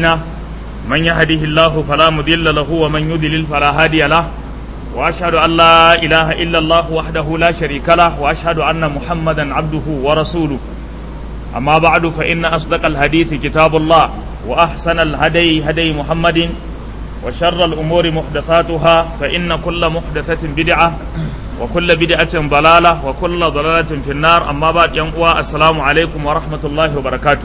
من يهده الله فلا مضل له ومن يضلل فلا هادي له واشهد ان لا اله الا الله وحده لا شريك له واشهد ان محمدا عبده ورسوله اما بعد فان اصدق الحديث كتاب الله واحسن الهدي هدي محمد وشر الامور محدثاتها فان كل محدثه بدعه وكل بدعه ضلاله وكل ضلاله في النار اما بعد يوم السلام عليكم ورحمه الله وبركاته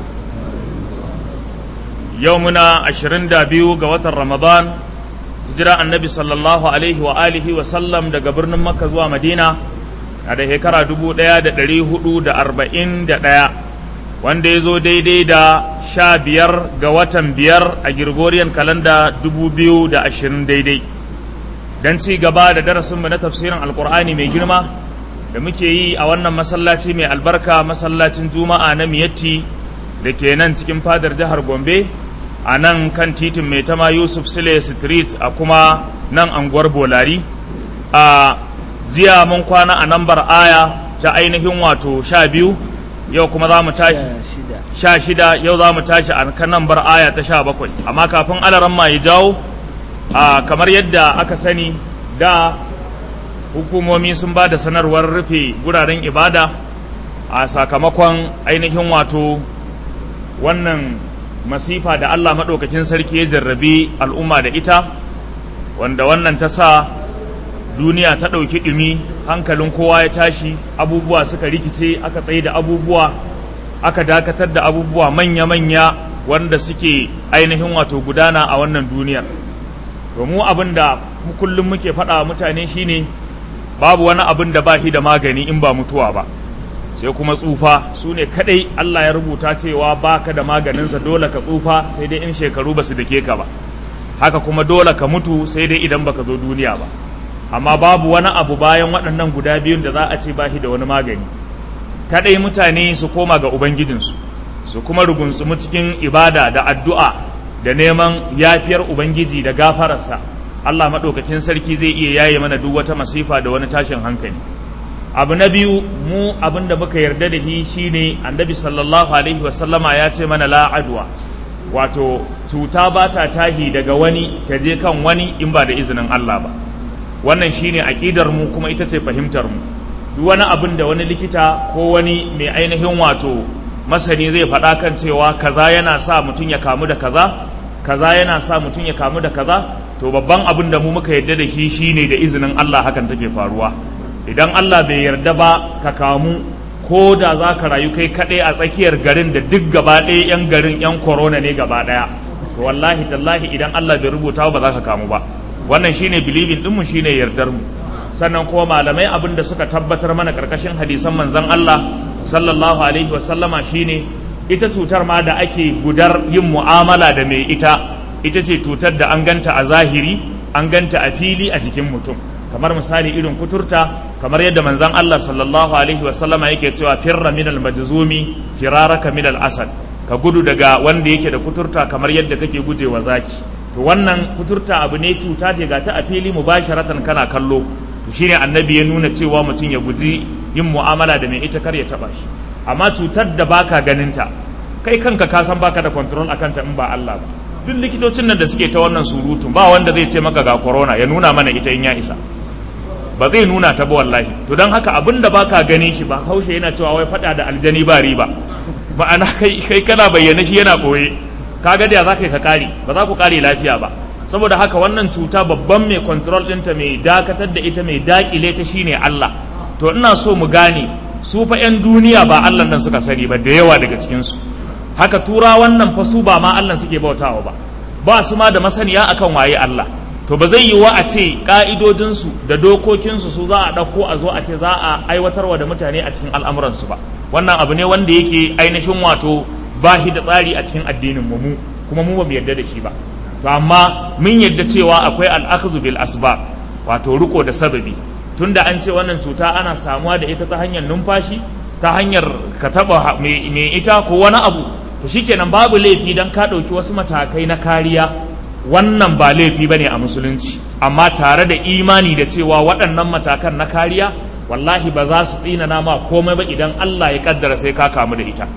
yau muna ashirin da biyu ga watan ramadan hijira annabi sallallahu alaihi wa alihi wa sallam daga birnin makka zuwa madina na da shekara dubu ɗaya da ɗari hudu da arba'in da ɗaya wanda ya zo daidai da sha biyar ga watan biyar a girgoriyan kalanda dubu biyu da ashirin daidai don ci gaba da darasinmu na tafsirin alkur'ani mai girma da muke yi a wannan masallaci mai albarka masallacin juma'a na miyatti da ke nan cikin fadar jihar gombe a nan kan titin mai tama yusuf sile street a kuma nan anguwar bolari a jiya mun kwana a nambar aya ta ainihin wato sha biyu yau kuma za mu tashi sha shida yau za mu tashi a kan nambar aya ta sha bakwai amma kafin alaran ma ya jawo a kamar yadda aka sani da hukumomi sun ba da sanarwar rufe guraren ibada a sakamakon ainihin wato wannan masifa da Allah maɗaukakin sarki ya jarrabi al'umma da ita wanda wannan ta sa duniya ta ɗauki ɗumi hankalin kowa ya tashi abubuwa suka rikice aka tsaye da abubuwa aka dakatar da abubuwa manya-manya wanda suke ainihin wato gudana a wannan duniyar domin abin da kullum muke faɗa mutane shine babu wani abin da ba shi da magani in ba mutuwa ba sai kuma tsufa su ne kadai Allah ya rubuta cewa baka da maganinsa dole ka tsufa sai dai in shekaru ba su dake ka ba haka kuma dole ka mutu sai dai idan baka zo duniya ba amma babu wani abu bayan waɗannan guda biyun da za a ce bashi da wani magani kadai mutane su koma ga ubangijinsu su kuma rugunsumu cikin ibada da addu'a da neman yafiyar ubangiji da gafararsa Allah maɗaukakin sarki zai iya yaye mana duk wata masifa da wani tashin hankali abu na biyu mu abin da muka yarda da shi shine annabi sallallahu alaihi wasallama ya ce mana la'adwa wato cuta ba ta tahi daga wani ta je kan wani in ba da izinin Allah ba wannan shine aƙidar mu kuma ita ce fahimtar mu duk wani abin da wani likita ko wani mai ainihin wato masani zai faɗa kan cewa kaza yana sa mutum ya kamu da kaza kaza yana sa mutum ya kamu da kaza to babban abin da mu muka yarda da shi shine da izinin Allah hakan take faruwa idan Allah bai yarda ba ka kamu ko da za ka rayu kai kaɗai a tsakiyar garin da duk gaba ɗaya 'yan garin 'yan korona ne gaba ɗaya to wallahi tallahi idan Allah bai rubuta ba za ka kamu ba wannan shine bilibin ɗinmu shine yardar mu sannan kuma malamai abin da suka tabbatar mana karkashin hadisan manzon Allah sallallahu alaihi wa sallama shine ita cutar ma da ake gudar yin mu'amala da mai ita ita ce cutar da an ganta a zahiri an ganta a fili a jikin mutum kamar misali irin kuturta kamar yadda manzon Allah sallallahu alaihi wasallama yake cewa firra min al-majzumi firaraka min al-asad ka gudu daga wanda yake da kuturta kamar yadda kake gujewa zaki to wannan kuturta abu ne cuta ce ga ta a fili mubasharatan kana kallo to shine annabi ya nuna cewa mutum ya guji yin mu'amala da mai ita kar ya taba shi amma cutar da baka ganinta kai kanka ka san baka da control akan ta in ba Allah ba duk likitocin nan da suke ta wannan surutun ba wanda zai ce maka ga corona ya nuna mana ita in ya isa ba zai nuna ta ba wallahi to don haka abin da baka gani shi ba haushe yana cewa wai fada da aljani ba riba ma'ana kai kai kana bayyana shi yana koye kaga da za ka ka kare ba za ku kare lafiya ba saboda haka wannan cuta babban mai control ɗinta mai dakatar da ita mai dakile ta shine Allah to ina so mu gane su fa 'yan duniya ba Allah nan suka sani ba da yawa daga cikin su haka tura wannan fa su ba ma Allah suke bautawa ba ba su ma da masaniya akan waye Allah to ba zai yi wa a ce ƙa'idojinsu da dokokinsu su za a ɗauko a zo a ce za a aiwatarwa da mutane a cikin al'amuransu ba wannan abu ne wanda yake ainihin wato ba shi da tsari a cikin addinin mu kuma mu ba mu yarda da shi ba to amma mun yarda cewa akwai al'akhdhu bil asbab wato riko da sababi tunda an ce wannan cuta ana samuwa da ita ta hanyar numfashi ta hanyar ka taba mai ita ko wani abu to shikenan babu laifi dan ka ɗauki wasu matakai na kariya wannan ba laifi ba ne a musulunci amma tare da imani da cewa waɗannan matakan na kariya wallahi ba za su tsinana ma komai ba idan Allah ya kaddara sai ka kamu da ita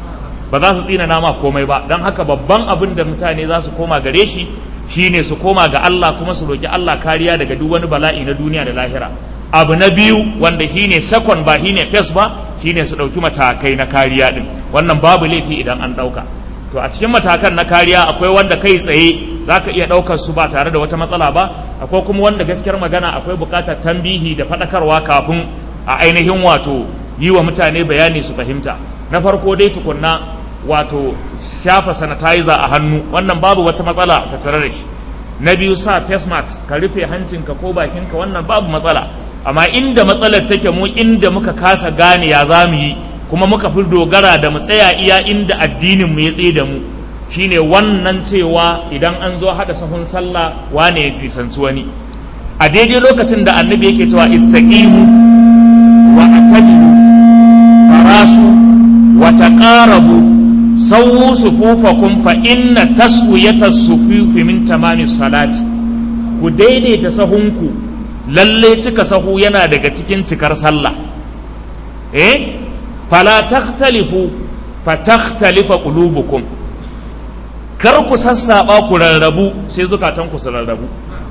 ba za su tsina nama komai ba don haka babban abin da mutane za su koma gare shi shine su koma ga Allah kuma su roki Allah kariya daga duk wani bala'i na duniya da lahira abu na biyu wanda shine second ba shine first ba shine su ɗauki matakai na kariya din wannan babu laifi idan an ɗauka to a cikin matakan na kariya akwai wanda kai tsaye za ka iya ɗaukar su ba tare da wata matsala ba akwai kuma wanda gaskiyar magana akwai buƙatar tambihi da faɗakarwa kafin a ainihin wato yi wa mutane bayani su fahimta na farko dai tukunna wato shafa sanitizer a hannu wannan babu wata matsala tattare da shi na biyu sa face mask ka rufe hancinka ko bakinka wannan babu matsala amma inda matsalar take mu inda muka kasa gane ya za mu yi kuma muka fi dogara da mu tsaya iya inda addinin mu ya tsaye da mu shine wannan cewa idan an zo hada sahun sallah wane ya fisanci wani a daidai lokacin da annabi yake cewa istaqimu wa atadilu farasu wa taqarabu sawu sufufakum fa inna taswiyata sufufi min tamami salati ku daidaita sahunku lalle cika sahu yana daga cikin cikar sallah eh fala takhtalifu fatakhtalifa qulubukum kar ku sassaba ku rarrabu sai zukatan ku su rarrabu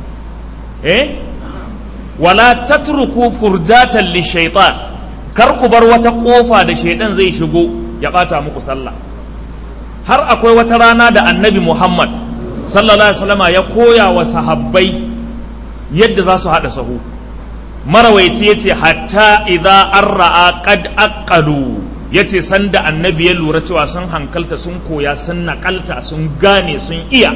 eh wala tatruku furjatan lishaitan kar ku bar wata kofa da shaidan zai shigo ya bata muku sallah har akwai wata rana da annabi Muhammad sallallahu alaihi wasallama ya koya wa sahabbai yadda za su haɗa sahu marawaici ya ce hatta idza an ra'a qad aqalu ya ce sanda annabi ya lura cewa sun hankalta sun koya sun naƙalta sun gane sun iya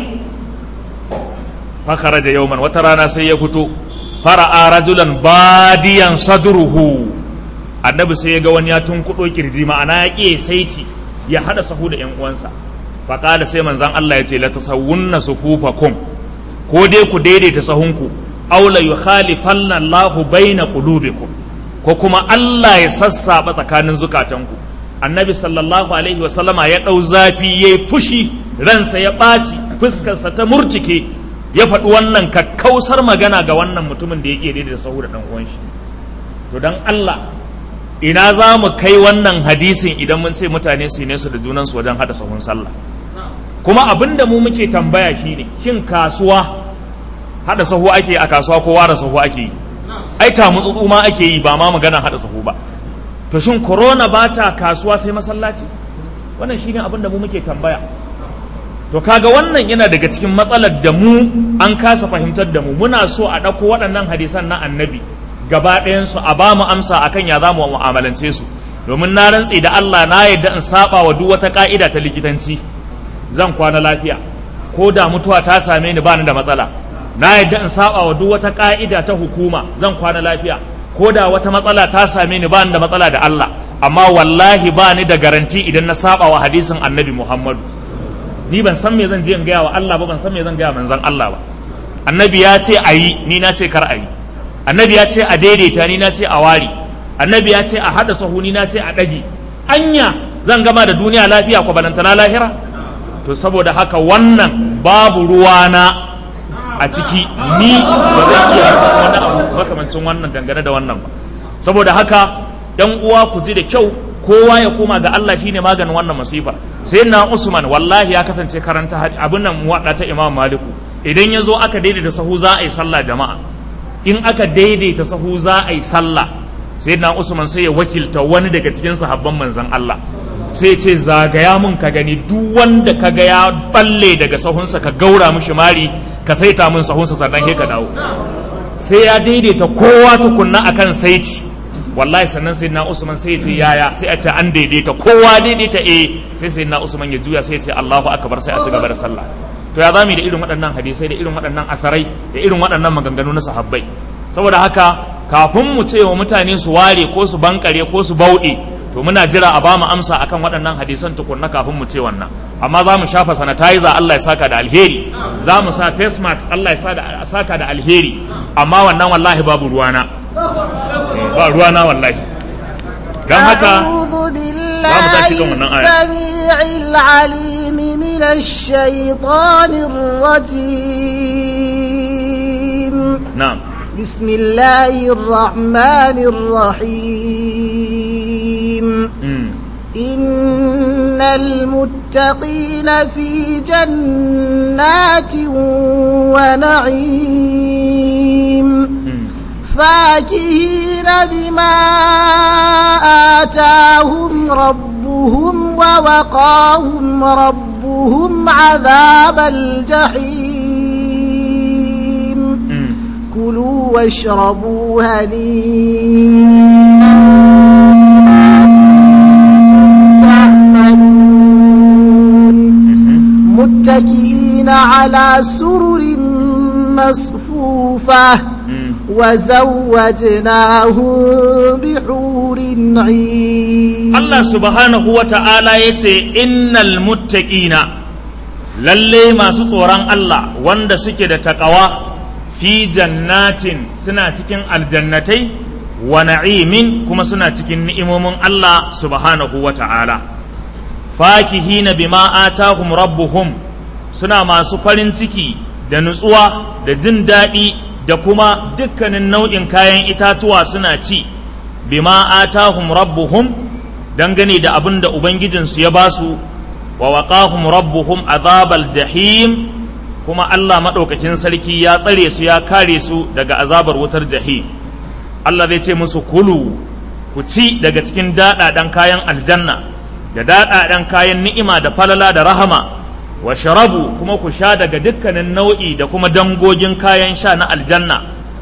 fakaraja yauman wata rana sai ya fito fara'a rajulan badiyan sadruhu annabi sai ya ga wani ya tunkuɗo kirji ma'ana ya ƙi saiti ya haɗa sahu da 'yan uwansa faƙala sai manzan Allah ya ce la tasawwunna sufufakum ko dai ku daidaita sahunku aw la yukhalifanna Allahu baina qulubikum ko kuma Allah ya sassaba tsakanin zukatanku annabi sallallahu alaihi wa sallama ya dau zafi yayi fushi ransa ya ɓaci fuskarsa ta murtike ya faɗi wannan kakkausar magana ga wannan mutumin da yake daidaita sahu da dan uwan shi to dan Allah ina za mu kai wannan hadisin idan mun ce mutane su ne su da junansu wajen hada sahun sallah kuma abin da mu muke tambaya shine shin kasuwa hada sahu ake a kasuwa ko ware sahu ake yi ai ta mutsutsu ma ake yi ba ma magana hada sahu ba to shin corona ba ta kasuwa sai masallaci wannan shine abin da mu muke tambaya to kaga wannan yana daga cikin matsalar da mu an kasa fahimtar da mu muna so a ɗauko waɗannan hadisan na annabi gaba ɗayansu a ba mu amsa akan ya za mu mu'amalance su domin na rantse da Allah na yadda in saba wa duk wata ka'ida ta likitanci zan kwana lafiya ko da mutuwa ta same ni bani da matsala na yadda in saba wa duk wata ka'ida ta hukuma zan kwana lafiya ko da wata matsala ta same ni bani da matsala da Allah amma wallahi bani da garanti idan na saba wa hadisin annabi Muhammadu ni ban san me zan je in gaya wa Allah ba ban san me zan gaya manzon Allah ba annabi ya ce ayi ni na ce kar ayi annabi ya ce a daidaita ni na ce a wari annabi ya ce a hada sahu ni na ce a ɗage anya zan gama da duniya lafiya ko balantana lahira to saboda haka wannan babu ruwana a ciki ni ba zan iya wani abu makamancin wannan dangane da wannan ba saboda haka yan uwa ku ji da kyau kowa ya koma ga Allah shine maganin wannan masifa sai na Usman wallahi ya kasance karanta abin nan muwadda ta Imam Maliku idan ya zo aka daidaita sahu za a yi sallah jama'a in aka daidaita sahu za a yi sallah sai na usman sai ya wakilta wani daga cikin sahabban manzan Allah sai ce zagaya mun ka gani duk wanda ka ga ya balle daga sahunsa ka gaura mishi mari ka saita mun sahunsa sannan sai ka dawo sai ya daidaita kowa tukunna akan saiti wallahi sannan sai na usman sai ya ce yaya sai a ce an daidaita kowa daidaita eh sai sai na usman ya juya sai ya ce Allahu akbar sai a ci gaba da sallah to ya zami da irin waɗannan hadisai da irin waɗannan asarai da irin waɗannan maganganu na sahabbai saboda haka kafin mu ce wa mutane su ware ko su bankare ko su bauɗe to muna jira a bamu amsa akan waɗannan hadisan tukunna kafin mu ce wannan amma za mu shafa sanitizer Allah ya saka da alheri za mu sa face mask Allah ya saka da alheri amma wannan wallahi babu ruwana ba ruwana wallahi don haka za mu tashi kan wannan aya من الشيطان الرجيم نعم بسم الله الرحمن الرحيم مم. إن المتقين في جنات ونعيم فاكهين بما آتاهم ربهم ووقاهم ربهم عذاب الجحيم كلوا واشربوا هنيئا متكئين على سرر مصفوفة وزوجناهم بحور عين Allah subhanahu wa ta'ala ya ce, Innal muttaqina lalle masu tsoron Allah wanda suke da taƙawa fi jannatin suna cikin aljannatai wa na'imin kuma suna cikin ni'imomin Allah subhanahu wa ta'ala. Fakihina bima atahum rabbuhum suna masu farin ciki da nutsuwa da jin daɗi da kuma dukkanin nau'in kayan itatuwa suna ci bima atahum rabbuhum dangane da abin da ubangijinsu ya basu wa waqahum rabbuhum azabal jahim kuma Allah maɗaukakin sarki ya tsare su ya kare su daga azabar wutar jahim Allah zai ce musu kulu ku ci daga cikin daɗaɗen kayan aljanna da daɗaɗen kayan ni'ima da falala da rahama wa sharabu kuma ku sha daga dukkanin nau'i da kuma dangogin kayan sha na aljanna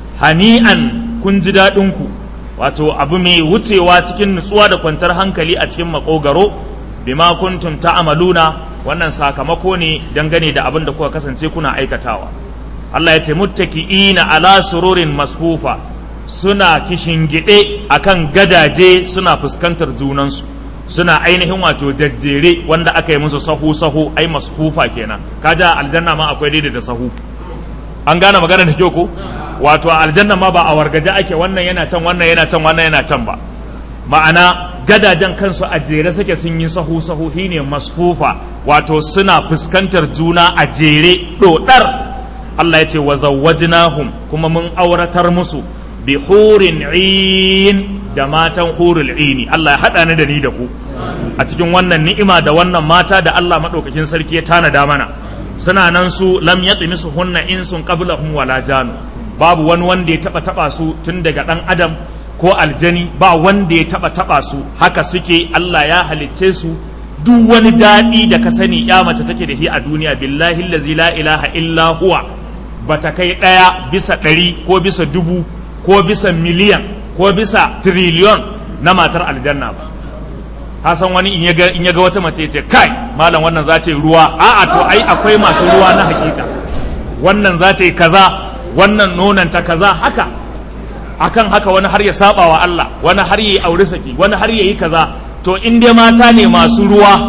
hani'an kun ji daɗinku wato abu mai wucewa cikin nutsuwa da kwantar hankali a cikin makogaro bima kuntum ta'amaluna wannan sakamako ne dangane da abin da kuka kasance kuna aikatawa Allah ya ce muttaki'ina ala sururin masfufa suna kishingide akan gadaje suna fuskantar junansu suna ainihin wato jajjere wanda aka yi musu sahu sahu ai masfufa kenan kaja aljanna ma akwai daidai da sahu an gane magana da kyau ko wato a aljanna ma ba a wargaje ake wannan yana can wannan yana can wannan yana can ba ma'ana gadajen kansu a jere suke sun yi sahu sahu shine masfufa wato suna fuskantar juna a jere dodar Allah ya ce wa zawwajnahum kuma mun auratar musu bi hurin in da matan hurul ini Allah ya hada ni da ni da ku a cikin wannan ni'ima da wannan mata da Allah madaukakin sarki ya tanada mana suna nan su lam yatmisu hunna insun qablahum wala janu babu wani wanda ya taba taba su tun daga dan adam ko aljani ba wanda ya taba taba su haka suke Allah ya halicce su duk wani daɗi da ka sani ya mace take da shi a duniya billahi allazi la ilaha illa huwa bata kai ɗaya bisa ɗari ko bisa dubu ko bisa miliyan ko bisa triliyon na matar aljanna ba hasan wani in ya ga wata mace ce kai malam wannan za ta yi ruwa a'a to ai akwai masu ruwa na hakika wannan za ta yi kaza wannan nonanta kaza haka akan haka wani har ya saba wa Allah wani har ya yi aure saki wani har ya yi kaza to in dai mata ne masu ruwa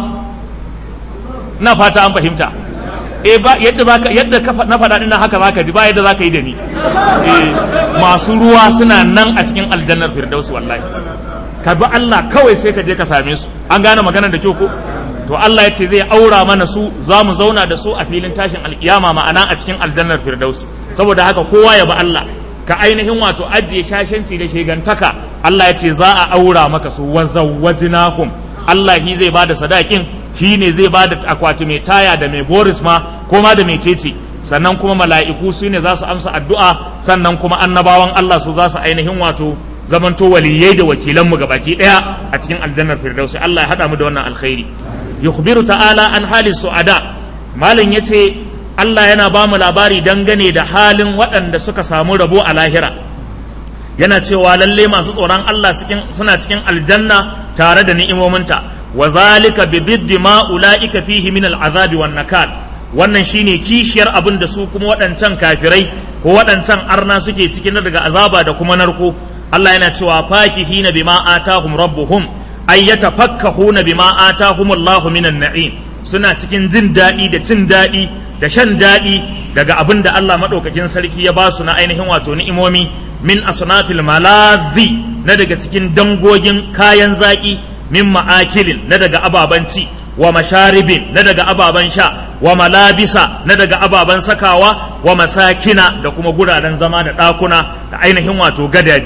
na fata an fahimta eh ba yadda zaka yadda na faɗa dinnan haka zaka ji ba yadda zaka yi da ni eh masu ruwa suna nan a cikin aljannar firdaus wallahi ka bi Allah kawai sai ka je ka same su an gane maganar da kyau ko to Allah ya ce zai aura mana su za mu zauna da su a filin tashin alkiyama ma'ana a cikin aljannar firdaus saboda haka kowa ya bi Allah ka ainihin wato ajiye shashanci da shegantaka Allah ya ce za a aura maka su wa zawwajnahum Allah shi zai bada sadakin shi ne zai bada akwati mai taya da mai boris ma ko ma da mai cece sannan kuma mala'iku su ne za su amsa addu'a sannan kuma annabawan Allah su za su ainihin wato zamanto waliyai da wakilanmu ga baki daya a cikin aljannar firdausi Allah ya hada mu da wannan alkhairi yukhbiru ta'ala an hali su'ada malam yace Allah yana ba mu labari dangane da halin waɗanda suka samu rabo a lahira yana cewa lalle masu tsoron Allah suna cikin aljanna tare da ni'imominta wa zalika bi biddi ma ulaika fihi min al'azabi wan nakal wannan shine kishiyar abin da su kuma waɗancan kafirai ko waɗancan arna suke cikin daga azaba da kuma narko Allah yana cewa fakihina bima atahum rabbuhum ay yatafakkahuna bima atahum Allahu minan na'im suna cikin jin daɗi da cin daɗi da shan daɗi daga abin da Allah maɗaukakin sarki ya ba su na ainihin wato ni'imomi min asnafil malazi na daga cikin dangogin kayan zaƙi min ma'akilin na daga ababen ci wa masharibin na daga ababen sha wa malabisa na daga ababen sakawa wa masakina da kuma guraren zama da ɗakuna da ainihin wato gadaje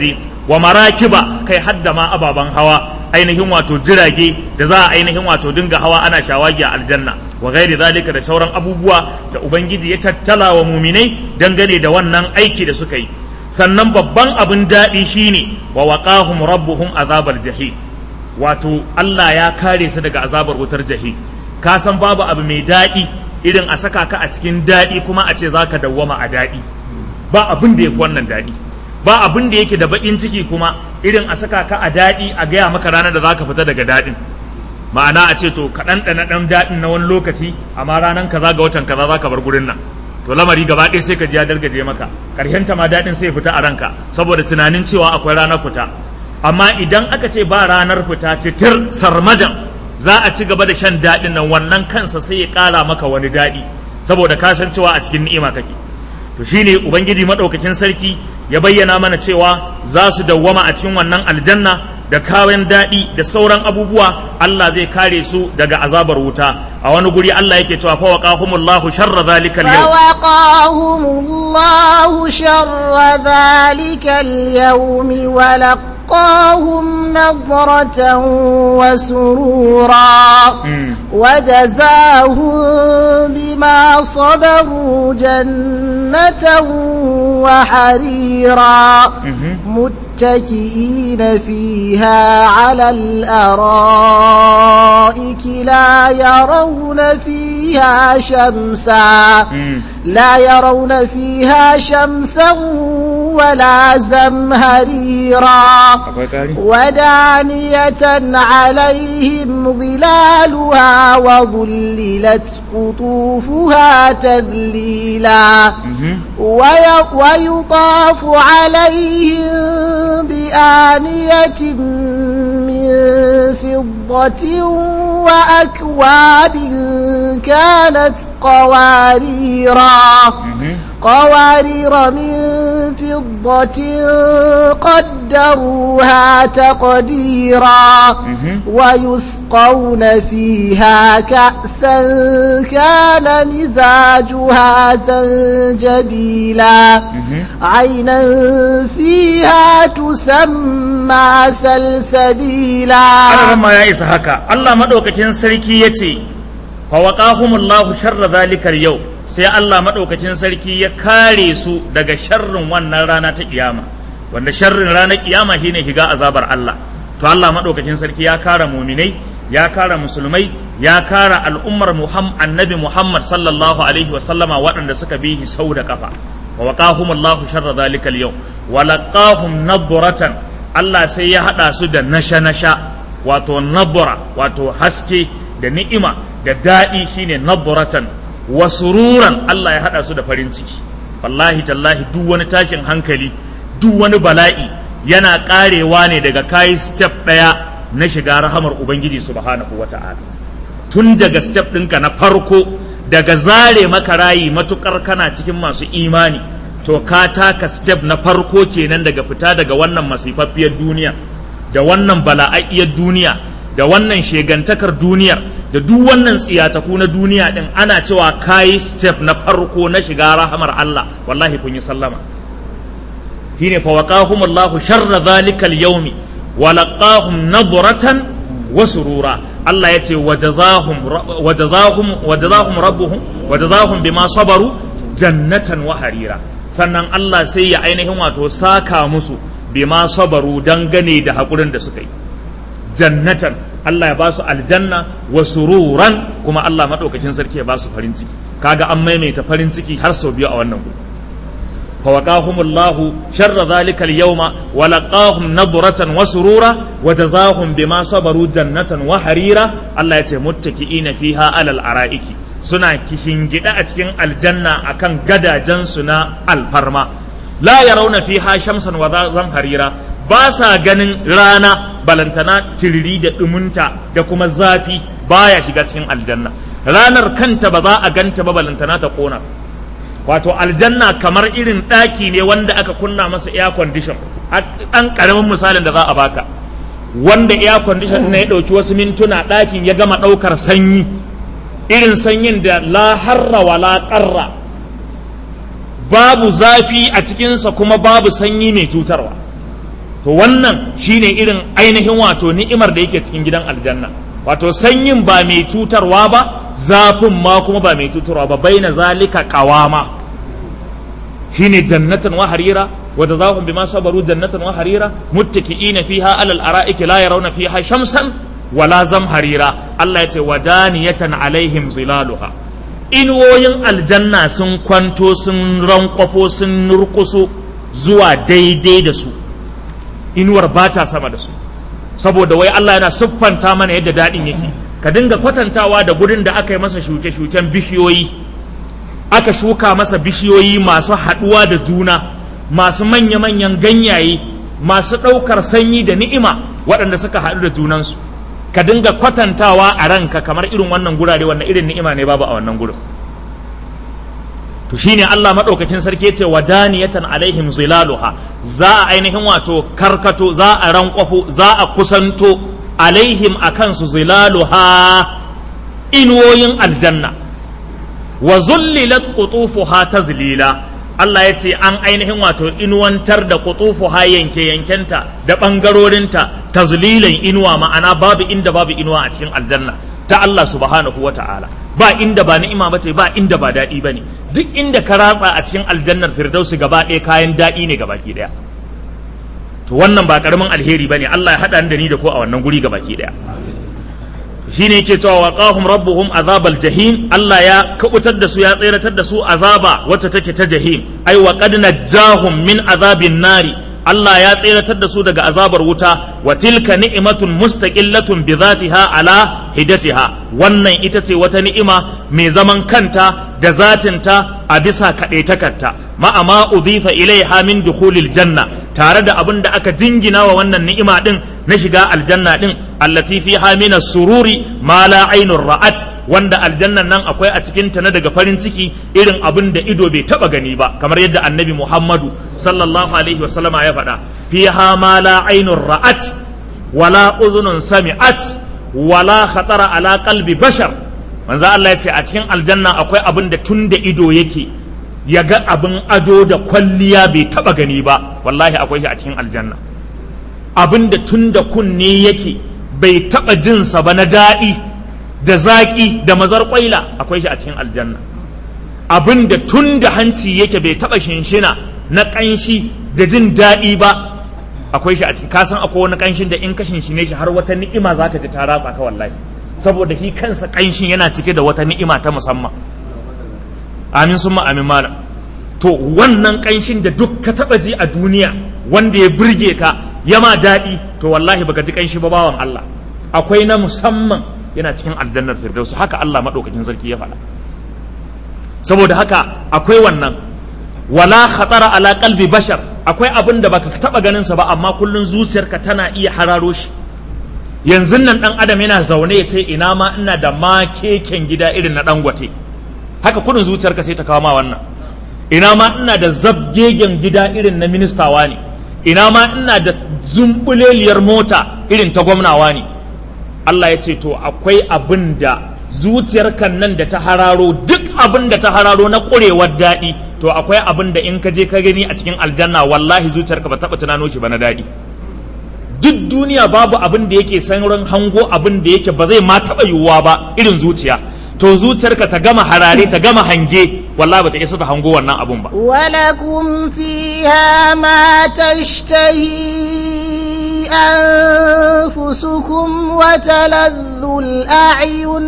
wa marakiba kai hadda ma ababen hawa ainihin wato jirage da za a ainihin wato dinga hawa ana shawagi a aljanna wa gairi zalika da sauran abubuwa da ubangiji ya tattala wa muminai dangane da wannan aiki da suka yi sannan babban abin daɗi shine wa waqahum rabbuhum azabar jahim wato Allah ya kare su daga azabar wutar jahim ka san babu abu mai daɗi irin a saka ka a cikin daɗi kuma a ce zaka dawwama a daɗi ba abin da yake wannan daɗi ba abin da yake da baƙin ciki kuma irin a saka ka a daɗi a gaya maka ranar da zaka fita daga daɗin ma'ana a ce to ka ɗanɗana ɗan daɗin na wani lokaci amma ranar kaza ga watan kaza zaka bar gurin nan to lamari gaba ɗaya sai ka ji ya dargaje maka ta ma daɗin sai fita a ranka saboda tunanin cewa akwai ranar fita amma idan aka ce ba ranar fita titir sarmadan za a ci gaba da shan daɗin nan wannan kansa sai ya ƙara maka wani daɗi saboda ka san cewa a cikin ni'ima kake to shine ubangiji madaukakin sarki ya bayyana mana cewa za su dawwama a cikin wannan aljanna da kayan daɗi da sauran abubuwa Allah zai kare su daga azabar wuta a wani guri Allah yake cewa fa waqahumullahu sharra zalika al-yawm فوقاهم الله شر ذلك اليوم ولقاهم نضرة وسرورا وجزاهم بما صبروا جنة وحريرا متكئين فيها على الأرائك لا يرون فيها شمسا لا يرون فيها شمسا ولا زمهريرا ودانية عليهم ظلالها وظللت قطوفها تذليلا ويطاف عليهم بآنية من فضة وأكواب كانت قواريرا قوارير من فضة قدروها تقديرا ويسقون فيها كأسا كان مزاجها زنجبيلا عينا فيها تسمى سلسبيلا أنا ما يا إسحاق الله مدوكتين سركي يتي فوقاهم الله شر ذلك اليوم sai Allah maɗaukakin sarki ya kare su daga sharrin wannan rana ta kiyama wanda sharrin ranar kiyama shine shiga azabar Allah to Allah maɗaukakin sarki ya kare muminai ya kare musulmai ya kare al'ummar Muhammad annabi Muhammad sallallahu alaihi wa sallama waɗanda suka bi sau da kafa wa waqahum Allahu sharra zalikal yau wa laqahum nadratan Allah sai ya hada su da nasha nasha wato nabra wato haske da ni'ima da daɗi shine nadratan wa sururan Allah ya haɗa su da farin ciki wallahi tallahi duk wani tashin hankali duk wani bala'i yana ƙarewa ne daga kayi step ɗaya na shiga rahamar ubangiji subhanahu wata'ala tun daga step ɗinka na farko daga zare maka rayi matukar kana cikin masu imani to ka taka step na farko kenan daga fita daga wannan masifaffiyar duniya da wannan bala'ayyar duniya da wannan shegantakar duniyar da duk wannan tsiyataku na duniya din ana cewa kayi step na farko na shiga rahamar Allah wallahi kun yi sallama shine fa waqahum Allah sharra zalikal yawmi wa laqahum nadratan wa surura Allah yace wajazahum wajazahum wajazahum rabbuhum wajazahum bima sabaru jannatan wa harira sannan Allah sai ya ainihin wato saka musu bima sabaru dangane da hakurin da suka yi jannatan Allah ya ba su aljanna wa sururan kuma Allah maɗaukakin sarki ya ba su farin ciki kaga an maimaita farin ciki har sau biyu a wannan gudu fa waqahumullahu sharra zalika al-yawma wa laqahum nadratan wa surura wa jazahum bima sabaru jannatan wa harira Allah ya ce muttaki'ina fiha alal ara'iki suna gida a cikin aljanna akan gadajen su na alfarma la yarawna fiha shamsan wa harira ba sa ganin rana balantana tiriri da ɗumunta da kuma zafi baya shiga cikin aljanna ranar kanta ba za a ganta ba balantana ta ƙona wato aljanna kamar irin ɗaki ne wanda aka kunna masa air condition ɗan ƙaramin misalin da za a baka wanda air condition na ya ɗauki wasu mintuna ɗakin ya gama ɗaukar sanyi irin sanyin da la harra wa la ƙarra babu zafi a cikinsa kuma babu sanyi mai cutarwa to to wannan shine irin ainihin wato ni'imar da yake cikin gidan aljanna wato sanyin ba mai cutarwa ba zafin ma kuma ba mai cutarwa ba baina zalika qawama shine jannatan wa harira wa jazaahum bima sabaru jannatan wa harira muttaki'ina fiha alal ara'iki la yarawna fiha shamsan wala zamharira Allah ya ce wadaniyatan alaihim zilaluha inuwoyin aljanna sun kwanto sun rankwafo sun nurkusu zuwa daidai da su inuwar ba ta sama da su saboda wai Allah yana siffanta mana yadda daɗin yake ka dinga kwatantawa da gurin da aka yi masa shuke-shuken bishiyoyi aka shuka masa bishiyoyi masu haɗuwa da juna masu manya-manyan ganyaye masu ɗaukar sanyi da ni'ima waɗanda suka haɗu da junansu ka dinga kwatantawa a ranka kamar irin wannan gurare wannan irin ni'ima ne babu a wannan gurin to shine Allah madaukakin sarki yace wadaniyatan alaihim zilaluha za a ainihin wato karkato za a rankwafo za a kusanto alaihim akan su zilaluha inuwoyin aljanna wa zullilat qutufuha tazlila Allah ya ce an ainihin wato inuwantar da qutufuha yanke yankenta da bangarorinta tazlilan inuwa ma'ana babu inda babu inuwa a cikin aljanna ta Allah subhanahu wa ta'ala ba inda ba ni'ima ba ce ba inda ba daɗi ba ne duk inda ka ratsa a cikin aljannar firdausi gaba ɗaya kayan daɗi ne gabaki ɗaya to wannan ba ƙaramin alheri ba ne Allah ya haɗa da ni da ko a wannan guri gabaki ɗaya shi ne yake cewa wa qahum rabbuhum azabal jahim Allah ya kubutar da su ya tseratar da su azaba wacce take ta jahim ai wa qad najjahum min azabin nari Allah ya tseratar da su daga azabar wuta wa tilka ni'matun mustaqillatun bi zatiha ala hidatiha wannan ita ce wata ni'ima mai zaman kanta da zatinta a bisa kaɗaitakarta ma'a ma udhifa ilaiha min dukhulil janna tare da abin da aka jingina wa wannan ni'ima din na shiga aljanna din allati fiha min sururi ma la ainur ra'at wanda aljannan nan akwai a cikin ta na daga farin ciki irin abin da ido bai taba gani ba kamar yadda annabi Muhammadu sallallahu alaihi wa sallama ya faɗa fiha ma la ainur ra'at wala uzunun sami'at wala khatara ala qalbi bashar manzo Allah ya ce a cikin aljanna akwai abin da tun da ido yake ya ga abin ado da kwalliya bai taba gani ba wallahi akwai shi a cikin aljanna abin da tun da kunne yake bai taba jinsa ba na daɗi da zaƙi da mazar ƙwaila akwai shi a cikin aljanna abin da tun da hanci yake bai taba shinshina na ƙanshi da jin daɗi ba akwai shi a cikin kasan akwai wani ƙanshin da in ka shinshine shi har wata ni'ima za ka ji ta ratsa ka wallahi saboda shi kansa ƙanshin yana cike da wata ni'ima ta musamman amin sun amin malam to wannan ƙanshin da duk ka taɓa ji a duniya wanda ya burge ka ya ma daɗi to wallahi baka ji ƙanshi ba bawan Allah akwai na musamman yana cikin aljannar firdausi haka Allah maɗaukakin sarki ya faɗa saboda haka akwai wannan wala khatara ala qalbi bashar akwai abin da baka taɓa ganin sa ba amma kullun zuciyarka tana iya hararo shi yanzu nan dan adam yana zaune ya ce ina ma ina da ma keken gida irin na dangote haka kudin zuciyarka sai ta kawo ma wannan ina ma ina da zabgegen gida irin na ministawa ne ina ma ina da zumbuleliyar mota irin ta gwamnawa ne Allah ya ce to akwai abin da zuciyarka nan da ta hararo duk abin da ta hararo na ƙurewar daɗi to akwai abin da in ka je ka gani a cikin aljanna wallahi zuciyarka ba taɓa tunano shi ba na daɗi duk duniya babu abin da yake sauran hango abin da yake ba zai ma taɓa yiwuwa ba irin zuciya to zuciyarka ta gama harare ta gama hange wallahi ba ta isa ta hango wannan abun ba ولكم فيها ما تشتهي أنفسكم وتلذ الأعين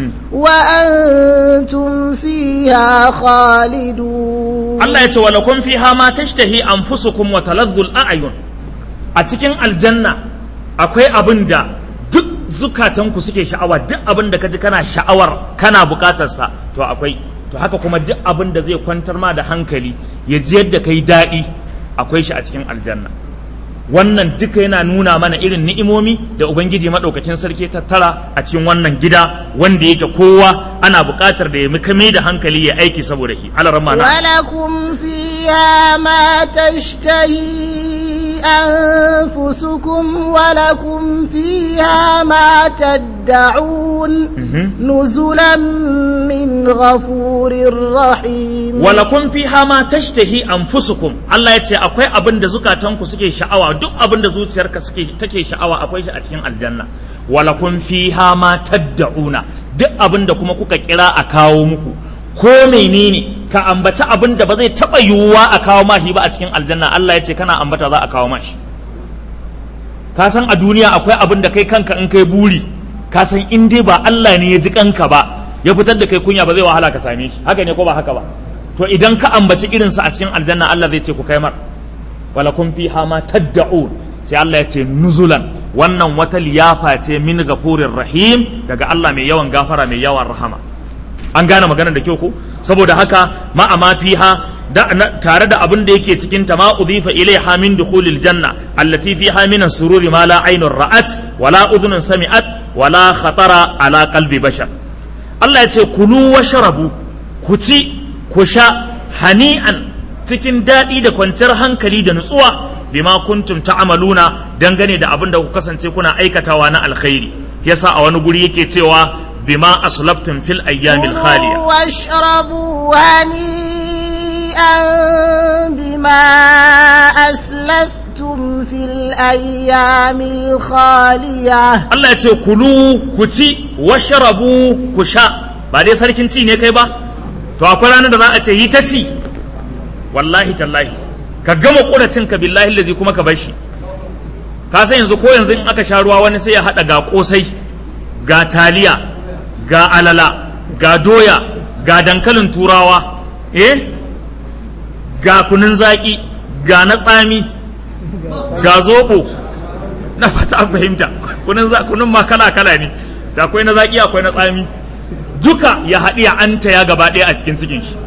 وأنتم فيها خالدون Allah ya ce wa lakum fiha ma tashtahi anfusukum wa taladdu al-a'yun a cikin aljanna akwai abin da duk zukatanku suke sha'awa duk abin da kaji kana sha'awar kana bukatarsa to akwai to haka kuma duk abin da zai kwantar ma da hankali ya ji yadda kai daɗi akwai shi a cikin aljanna wannan duka yana nuna mana irin ni'imomi da ubangiji maɗaukakin sarki tattara a cikin wannan gida wanda yake kowa ana buƙatar da ya kame da hankali ya aiki saboda shi alaramma na ولكم فيها ما تشتهي أنفسكم ولكم فيها ما تدعون نزلا من غفور رحيم walakun fiha ma tashtahi anfusukum Allah ya ce akwai abin da zukatanku suke sha'awa duk abin da zuciyarka suke take sha'awa akwai shi a cikin aljanna walakun fiha ma tadda'una duk abin da kuma kuka kira a kawo muku ko menene ka ambaci abin da ba zai taba yiwuwa a kawo mashi ba a cikin aljanna Allah ya ce kana ambata za a kawo mashi ka san a duniya akwai abin da kai kanka in kai buri ka san in dai ba Allah ne ya ji kanka ba ya fitar da kai kunya ba zai wahala ka same shi haka ne ko ba haka ba to idan ka ambaci irinsa a cikin aljanna Allah zai ce ku kai mar wala kun fiha ma tadda'un sai Allah ya ce nuzulan wannan wata liyafa ce min ghafurir rahim daga Allah mai yawan gafara mai yawan rahama an gane maganar da kyau ko saboda haka ma ama fiha da tare da abin da yake cikin ta ma udhifa ilaiha min dukhulil janna allati fiha min as-sururi ma la aynun ra'at wala udhunun sami'at wala khatara ala qalbi bashar Allah ya ce kulu washrabu ku ci ku sha hani'an cikin daɗi da kwanciyar hankali da nutsuwa bima kuntum ta'amaluna dangane da abin da ku kasance kuna aikatawa na alkhairi yasa a wani guri yake cewa bima aslaftum fil ayyamil khaliya كلوا واشربوا هنيئا بما أسلفتم في الأيام الخالية Allah ya ce kulu ku ci washrabu ku sha ba dai sarkin ci ne kai ba to akwai ranar da za a ce yi ta ci wallahi tallahi ka gama ƙuracin ka billahi lazi kuma ka bar shi ka san yanzu ko yanzu in aka sha ruwa wani sai ya haɗa ga ƙosai ga taliya ga alala ga doya ga dankalin turawa eh ga kunun zaƙi ga na tsami ga zoɓo na fata an fahimta kunun za kunun ma kala kala ne da akwai na zaƙi akwai na tsami duka ya haɗi ya anta ya gaba ɗaya a cikin cikin shi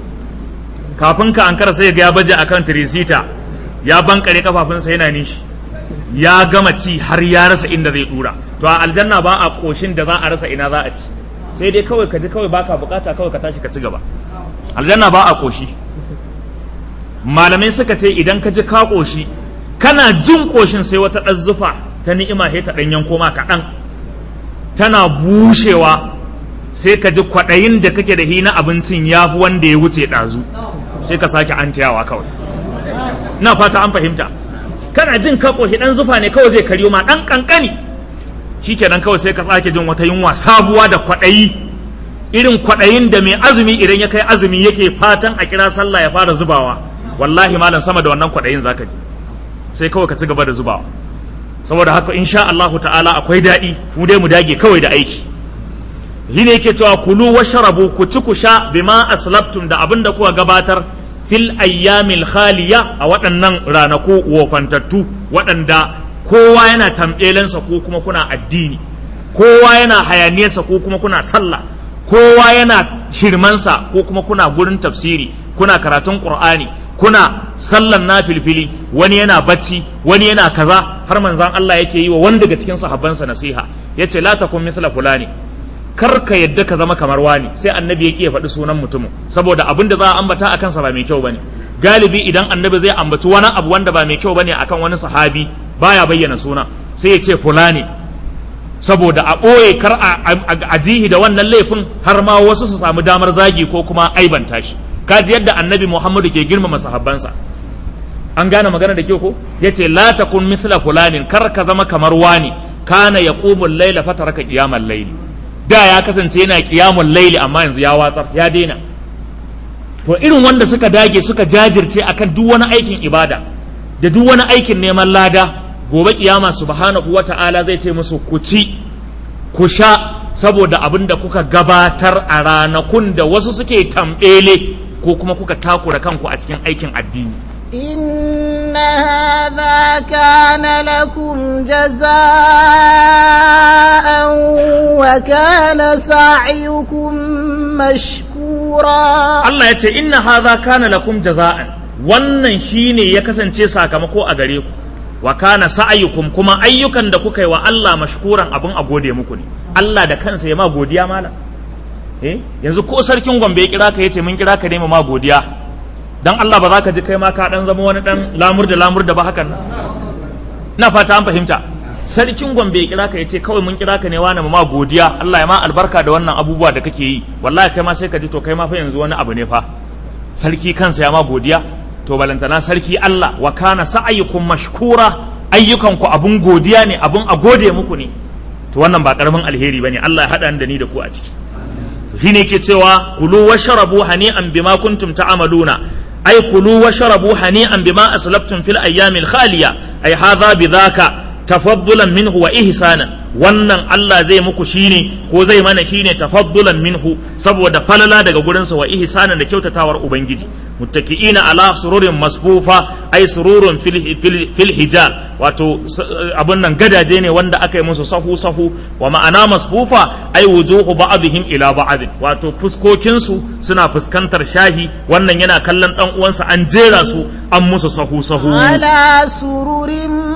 kafin ka ankara sai ga ya baje akan tirisita ya bankare kafafunsa yana nishi ya gama ci har ya rasa inda zai dura to a aljanna ba a koshin da za a rasa ina za a ci sai dai kawai ka ji kawai baka bukata kawai ka tashi ka ci gaba aljanna ba a koshi malamai suka ce idan ka ji ka koshi kana jin koshin sai wata ɗan zufa ta ni'ima sai ta ɗan yanko ma kaɗan tana bushewa sai ka ji kwaɗayin da kake da hina abincin ya fi wanda ya wuce ɗazu sai ka sake an kawai na fata an fahimta kana jin ka koshi ɗan zufa ne kawai zai karyo ma ɗan ƙanƙani shikenan kawai sai ka sake jin wata yunwa sabuwa da kwaɗayi irin kwaɗayin da mai azumi idan ya kai azumi yake fatan a kira sallah ya fara zubawa wallahi malam sama da wannan kwaɗayin zaka ji sai kawai ka ci gaba da zubawa saboda haka insha Allahu ta'ala akwai daɗi mu dai mu dage kawai da aiki shi ne yake cewa kulu washrabu ku ci ku sha bima aslabtum da abin da kuka gabatar fil ayyamil khaliya a waɗannan ranaku wofantattu waɗanda kowa yana tamɓelensa ko kuma kuna addini kowa yana hayaniyarsa ko kuma kuna sallah kowa yana shirmansa ko kuma kuna gurin tafsiri kuna karatun qur'ani kuna sallan na filfili wani yana bacci wani yana kaza har manzan Allah yake yi wa wani daga cikin sahabbansa nasiha yace la takun mithla fulani kar ka yadda ka zama kamar wani sai annabi ya ƙi ya faɗi sunan mutumin saboda abin da za a ambata a kansa ba mai kyau bane galibi idan annabi zai ambaci wani abu wanda ba mai kyau bane akan wani sahabi baya bayyana suna sai ya ce fulani saboda a ɓoye kar a jihi da wannan laifin har ma wasu su samu damar zagi ko kuma aibanta shi kaji yadda annabi muhammadu ke girmama sahabbansa an gane magana da kyau ko yace la takun mithla fulanin kar ka zama kamar wani kana yaqumul layla fataraka qiyamal layli da ya kasance yana kiyamun laili amma yanzu ya watsar ya daina to irin wanda suka dage suka jajirce akan duk wani aikin ibada da duk wani aikin neman lada gobe kiyama subhanahu wata'ala zai ce musu ku ci ku sha saboda abin da kuka gabatar a ranakun da wasu suke tambele ko kuma kuka takura kanku a cikin aikin addini إن هذا كان لكم جزاء وكان سعيكم مشكورا Allah ya ce inna hadha kana lakum jaza'an wannan shine ya kasance sakamako a gare ku wa kana sa'ayukum kuma ayyukan da kuka yi wa Allah mashkuran abin a gode muku ne Allah da kansa ya ma godiya mala eh yanzu ko sarkin Gombe ya kira ka yace mun kira ka ne ma godiya dan Allah ba za ka ji kai ma ka dan zama wani dan lamur da lamur da ba hakan nan na fata an fahimta sarkin gombe ya kira ka ya ce kawai mun kira ka ne wani ma godiya Allah ya ma albarka da wannan abubuwa da kake yi wallahi kai ma sai ka ji to kai ma fa yanzu wani abu ne fa sarki kansa ya ma godiya to balantana sarki Allah wa kana sa'ayukum mashkura ayyukanku abun godiya ne abun a gode muku ne to wannan ba karamin alheri bane Allah ya hada da ni da ku a ciki shine yake cewa kulu washrabu hani'an bima kuntum ta'maluna ay kulu washrabu hani'an bima aslaftum fil ayyamil khaliya ay hadha bidhaka tafaddulan minhu wa ihsanan wannan Allah zai muku shine ko zai mana shine tafaddulan minhu saboda falala daga gurinsa wa ihsanan da kyautawar ubangiji muttaki'ina ala sururin masfufa ay sururun fil, fil, fil hijar wato abun nan gadaje ne wanda aka yi musu sahu sahu wa ma'ana masfufa ay wujuhu ba'dihim ila ba'd wato fuskokin su suna fuskantar shahi wannan yana kallon dan uwansa an jera su an musu sahu sahu على سرر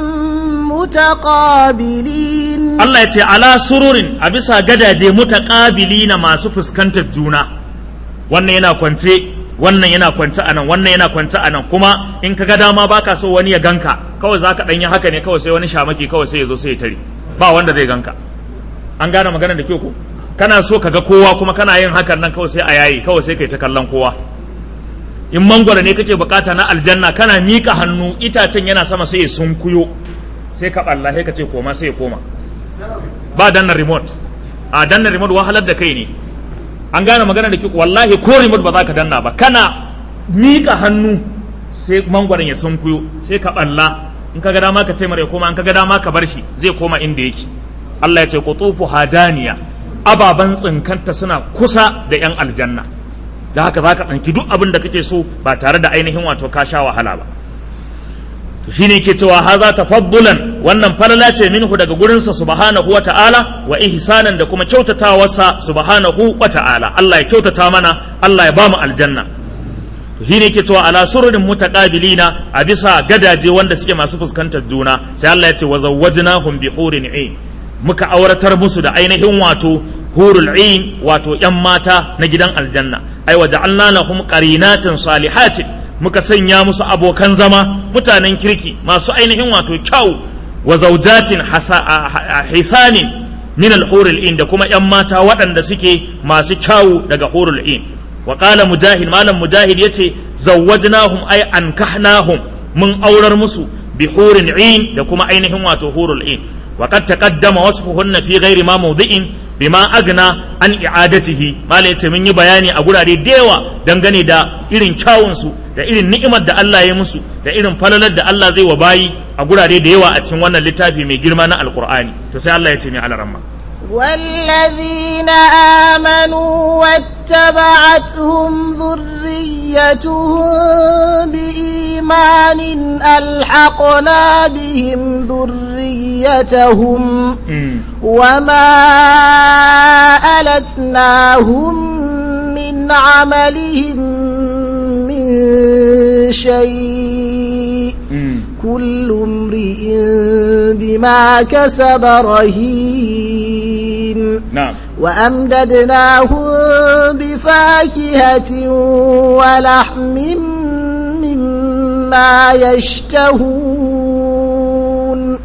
متقابلين Allah ya ce ala sururin a bisa gadaje mutaƙabili na masu fuskantar juna wannan yana kwance wannan yana kwance anan wannan yana kwance anan kuma in ka ga dama baka so wani ya ganka kawai zaka dan yi haka ne kawai sai wani shamaki kawai sai ya zo sai ya tare ba wanda zai ganka an gane magana da kyau ko kana so ka ga kowa kuma kana yin hakan nan kawai sai a yayi kawai sai kai ta kallon kowa in mangwara ne kake bukata na aljanna kana mika hannu itacen yana sama sai ya sunkuyo sai ka balla sai ka ce koma sai ya koma ba danna remote a danna remote wahalar da kai ne an gane magana da ke wallahi ko remote ba za ka danna ba kana miƙa hannu sai mangwaron ya sunkuyo sai ka balla in ka ga dama ka ce mara ya koma in ka ga dama ka bar shi zai koma inda yake Allah ya ce qutufu hadaniya ababan tsinkanta suna kusa da yan aljanna da haka za ka tsanki duk abin da kake so ba tare da ainihin wato ka sha wahala ba to shine yake cewa haza tafaddulan wannan falala ce minhu daga gurinsa subhanahu wa ta'ala wa ihsanan da kuma kyautatawarsa subhanahu wa ta'ala Allah ya kyautata mana Allah ya bamu aljanna to shine yake cewa ala sururin mutaqabilina a bisa gadaje wanda suke masu fuskantar juna sai Allah ya ce wa zawwajnahum bi hurin ain muka auratar musu da ainihin wato hurul ain wato yan mata na gidan aljanna ai wa ja'alna lahum qarinatin salihatin muka sanya musu abokan zama mutanen kirki masu ainihin wato kyau wa zaujatin hisanin min al-hurul in da kuma yan mata waɗanda suke masu kyau daga hurul in wa qala mujahid malam mujahid yace zawwajnahum ay ankahnahum mun aurar musu bi hurin in da kuma ainihin wato hurul in wa qad taqaddama wasfuhunna fi ghairi ma mawdi'in bima agna an i'adatihi malai yace mun yi bayani a gurare da yawa dangane da irin kyawun su da irin ni'imar da Allah ya musu da irin falalar da Allah zai wa bayi a gurare da yawa a cikin wannan littafi mai girma na alkur'ani to sai Allah ya ce mai alaramma والذين آمنوا واتبعتهم ذريتهم بإيمان ألحقنا بهم ذريتهم وما ألتناهم من عملهم من شيء كل امرئ بما كسب رهين نعم وأمددناهم بفاكهة ولحم مما يشتهون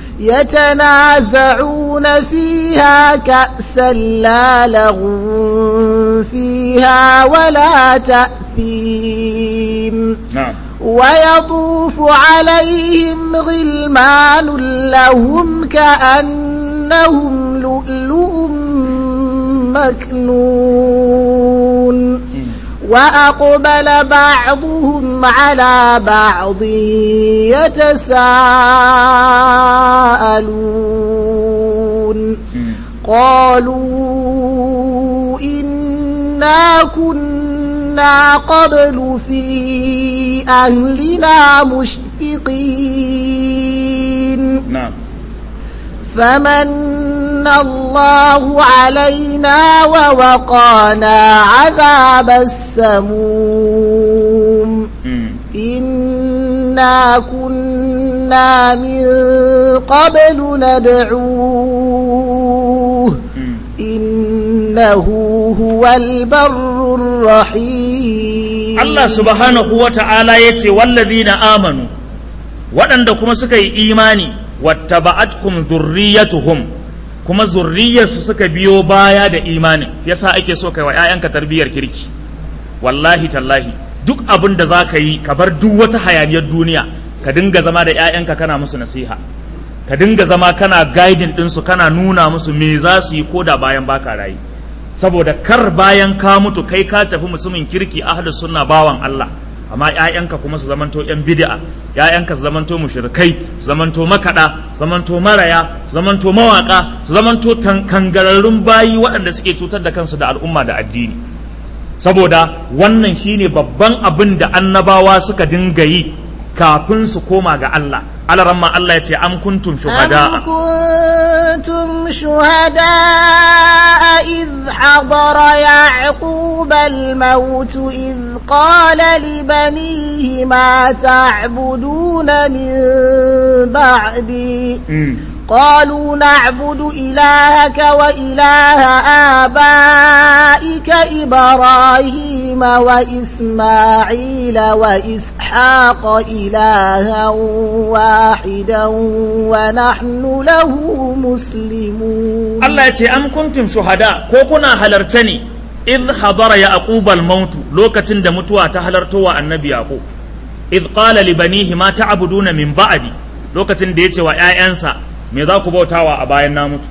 يتنازعون فيها كأسا لا لغو فيها ولا تأثيم نعم ويطوف عليهم غلمان لهم كأنهم لؤلؤ مكنون وأقبل بعضهم على بعض يتساءلون قالوا إنا كنا قبل في أهلنا مشفقين نعم فمن الله علينا ووقانا عذاب السموم إنا كنا من قبل ندعوه إنه هو البر الرحيم Allah subhanahu wa ta'ala ya ce wallazina amanu waɗanda kuma suka yi imani wattaba'atkum dhurriyyatuhum kuma zurriyarsu suka biyo baya da imanin yasa ake so kai wa 'ya'yanka tarbiyyar kirki wallahi tallahi duk abin da za ka yi ka bar duk wata hayaniyar duniya ka dinga zama da 'ya'yanka kana musu nasiha ka dinga zama kana guiding ɗinsu kana nuna musu me za su yi ko da bayan baka rayu saboda kar bayan ka mutu kai ka tafi musulmin kirki ahlus sunna bawan Allah amma ƴaƴanka kuma su zamanto ƴan bid'a ƴaƴanka su zamanto mushrikai su zamanto makada su zamanto maraya su zamanto mawaka su zamanto kangararrun bayi waɗanda suke cutar da kansu da al'umma da addini saboda wannan shine babban abin da annabawa suka dinga yi kafin su koma ga Allah alaramma Allah ya ce am kuntum shuhada أم كنتم شهداء إذ حضر يعقوب الموت إذ قال لبنيه ما تعبدون من بعدي قالوا نعبد إلهك وإله آبائك إبراهيم وإسماعيل وإسحاق إلها واحدا ونحن له مسلمون Allah ya ce am kuntum shuhada ko kuna halarta ne idh hadara yaqub al-maut lokacin da mutuwa ta halarto wa annabi yaqub idh qala li banihi ma ta'buduna min ba'di lokacin da yace wa ƴaƴansa me za ku bautawa a bayan na mutu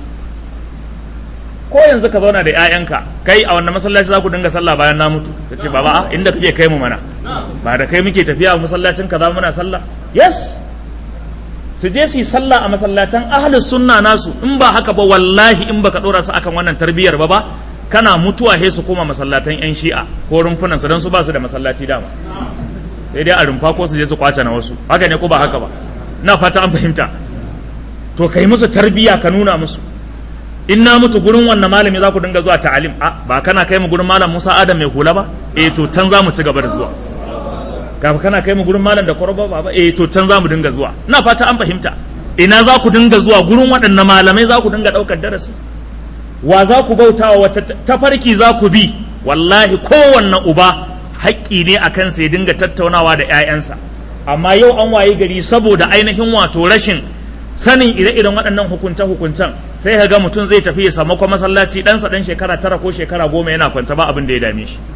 ko yanzu ka zauna da ƴaƴanka kai a wannan masallaci za ku dinga sallah bayan na mutu kace baba a inda kake kai mu mana ba da kai muke tafiya a masallacin kaza muna sallah yes su je su yi sallah a masallatan ahlus sunna nasu in ba haka ba wallahi in baka dora su akan wannan tarbiyyar ba ba kana mutuwa he su koma masallatan yan shi'a ko rumfunan su dan su ba su da masallaci dama sai dai a rumfa ko su je su kwace na wasu haka ne ko ba haka ba na fata an fahimta to kai musu tarbiyya ka nuna musu in na mutu gurin wannan malami za ku dinga zuwa ta'alim a ba kana kai mu gurin malam Musa Adam mai hula ba eh to can za mu ci gaba da zuwa kafa kana kai mu gurin malam da kwarba ba eh to can za mu dinga zuwa ina fata an fahimta ina za ku dinga zuwa gurin waɗannan malamai za ku dinga ɗaukar darasi wa za ku bautawa wata tafarki za ku bi wallahi kowanne uba haƙƙi ne a kansa ya dinga tattaunawa da 'ya'yansa amma yau an waye gari saboda ainihin wato rashin sanin ire-iren waɗannan hukunce-hukuncen sai ka ga mutum zai tafi ya samu kuma masallaci ɗansa ɗan shekara tara ko shekara goma yana kwanta ba abin da ya dame shi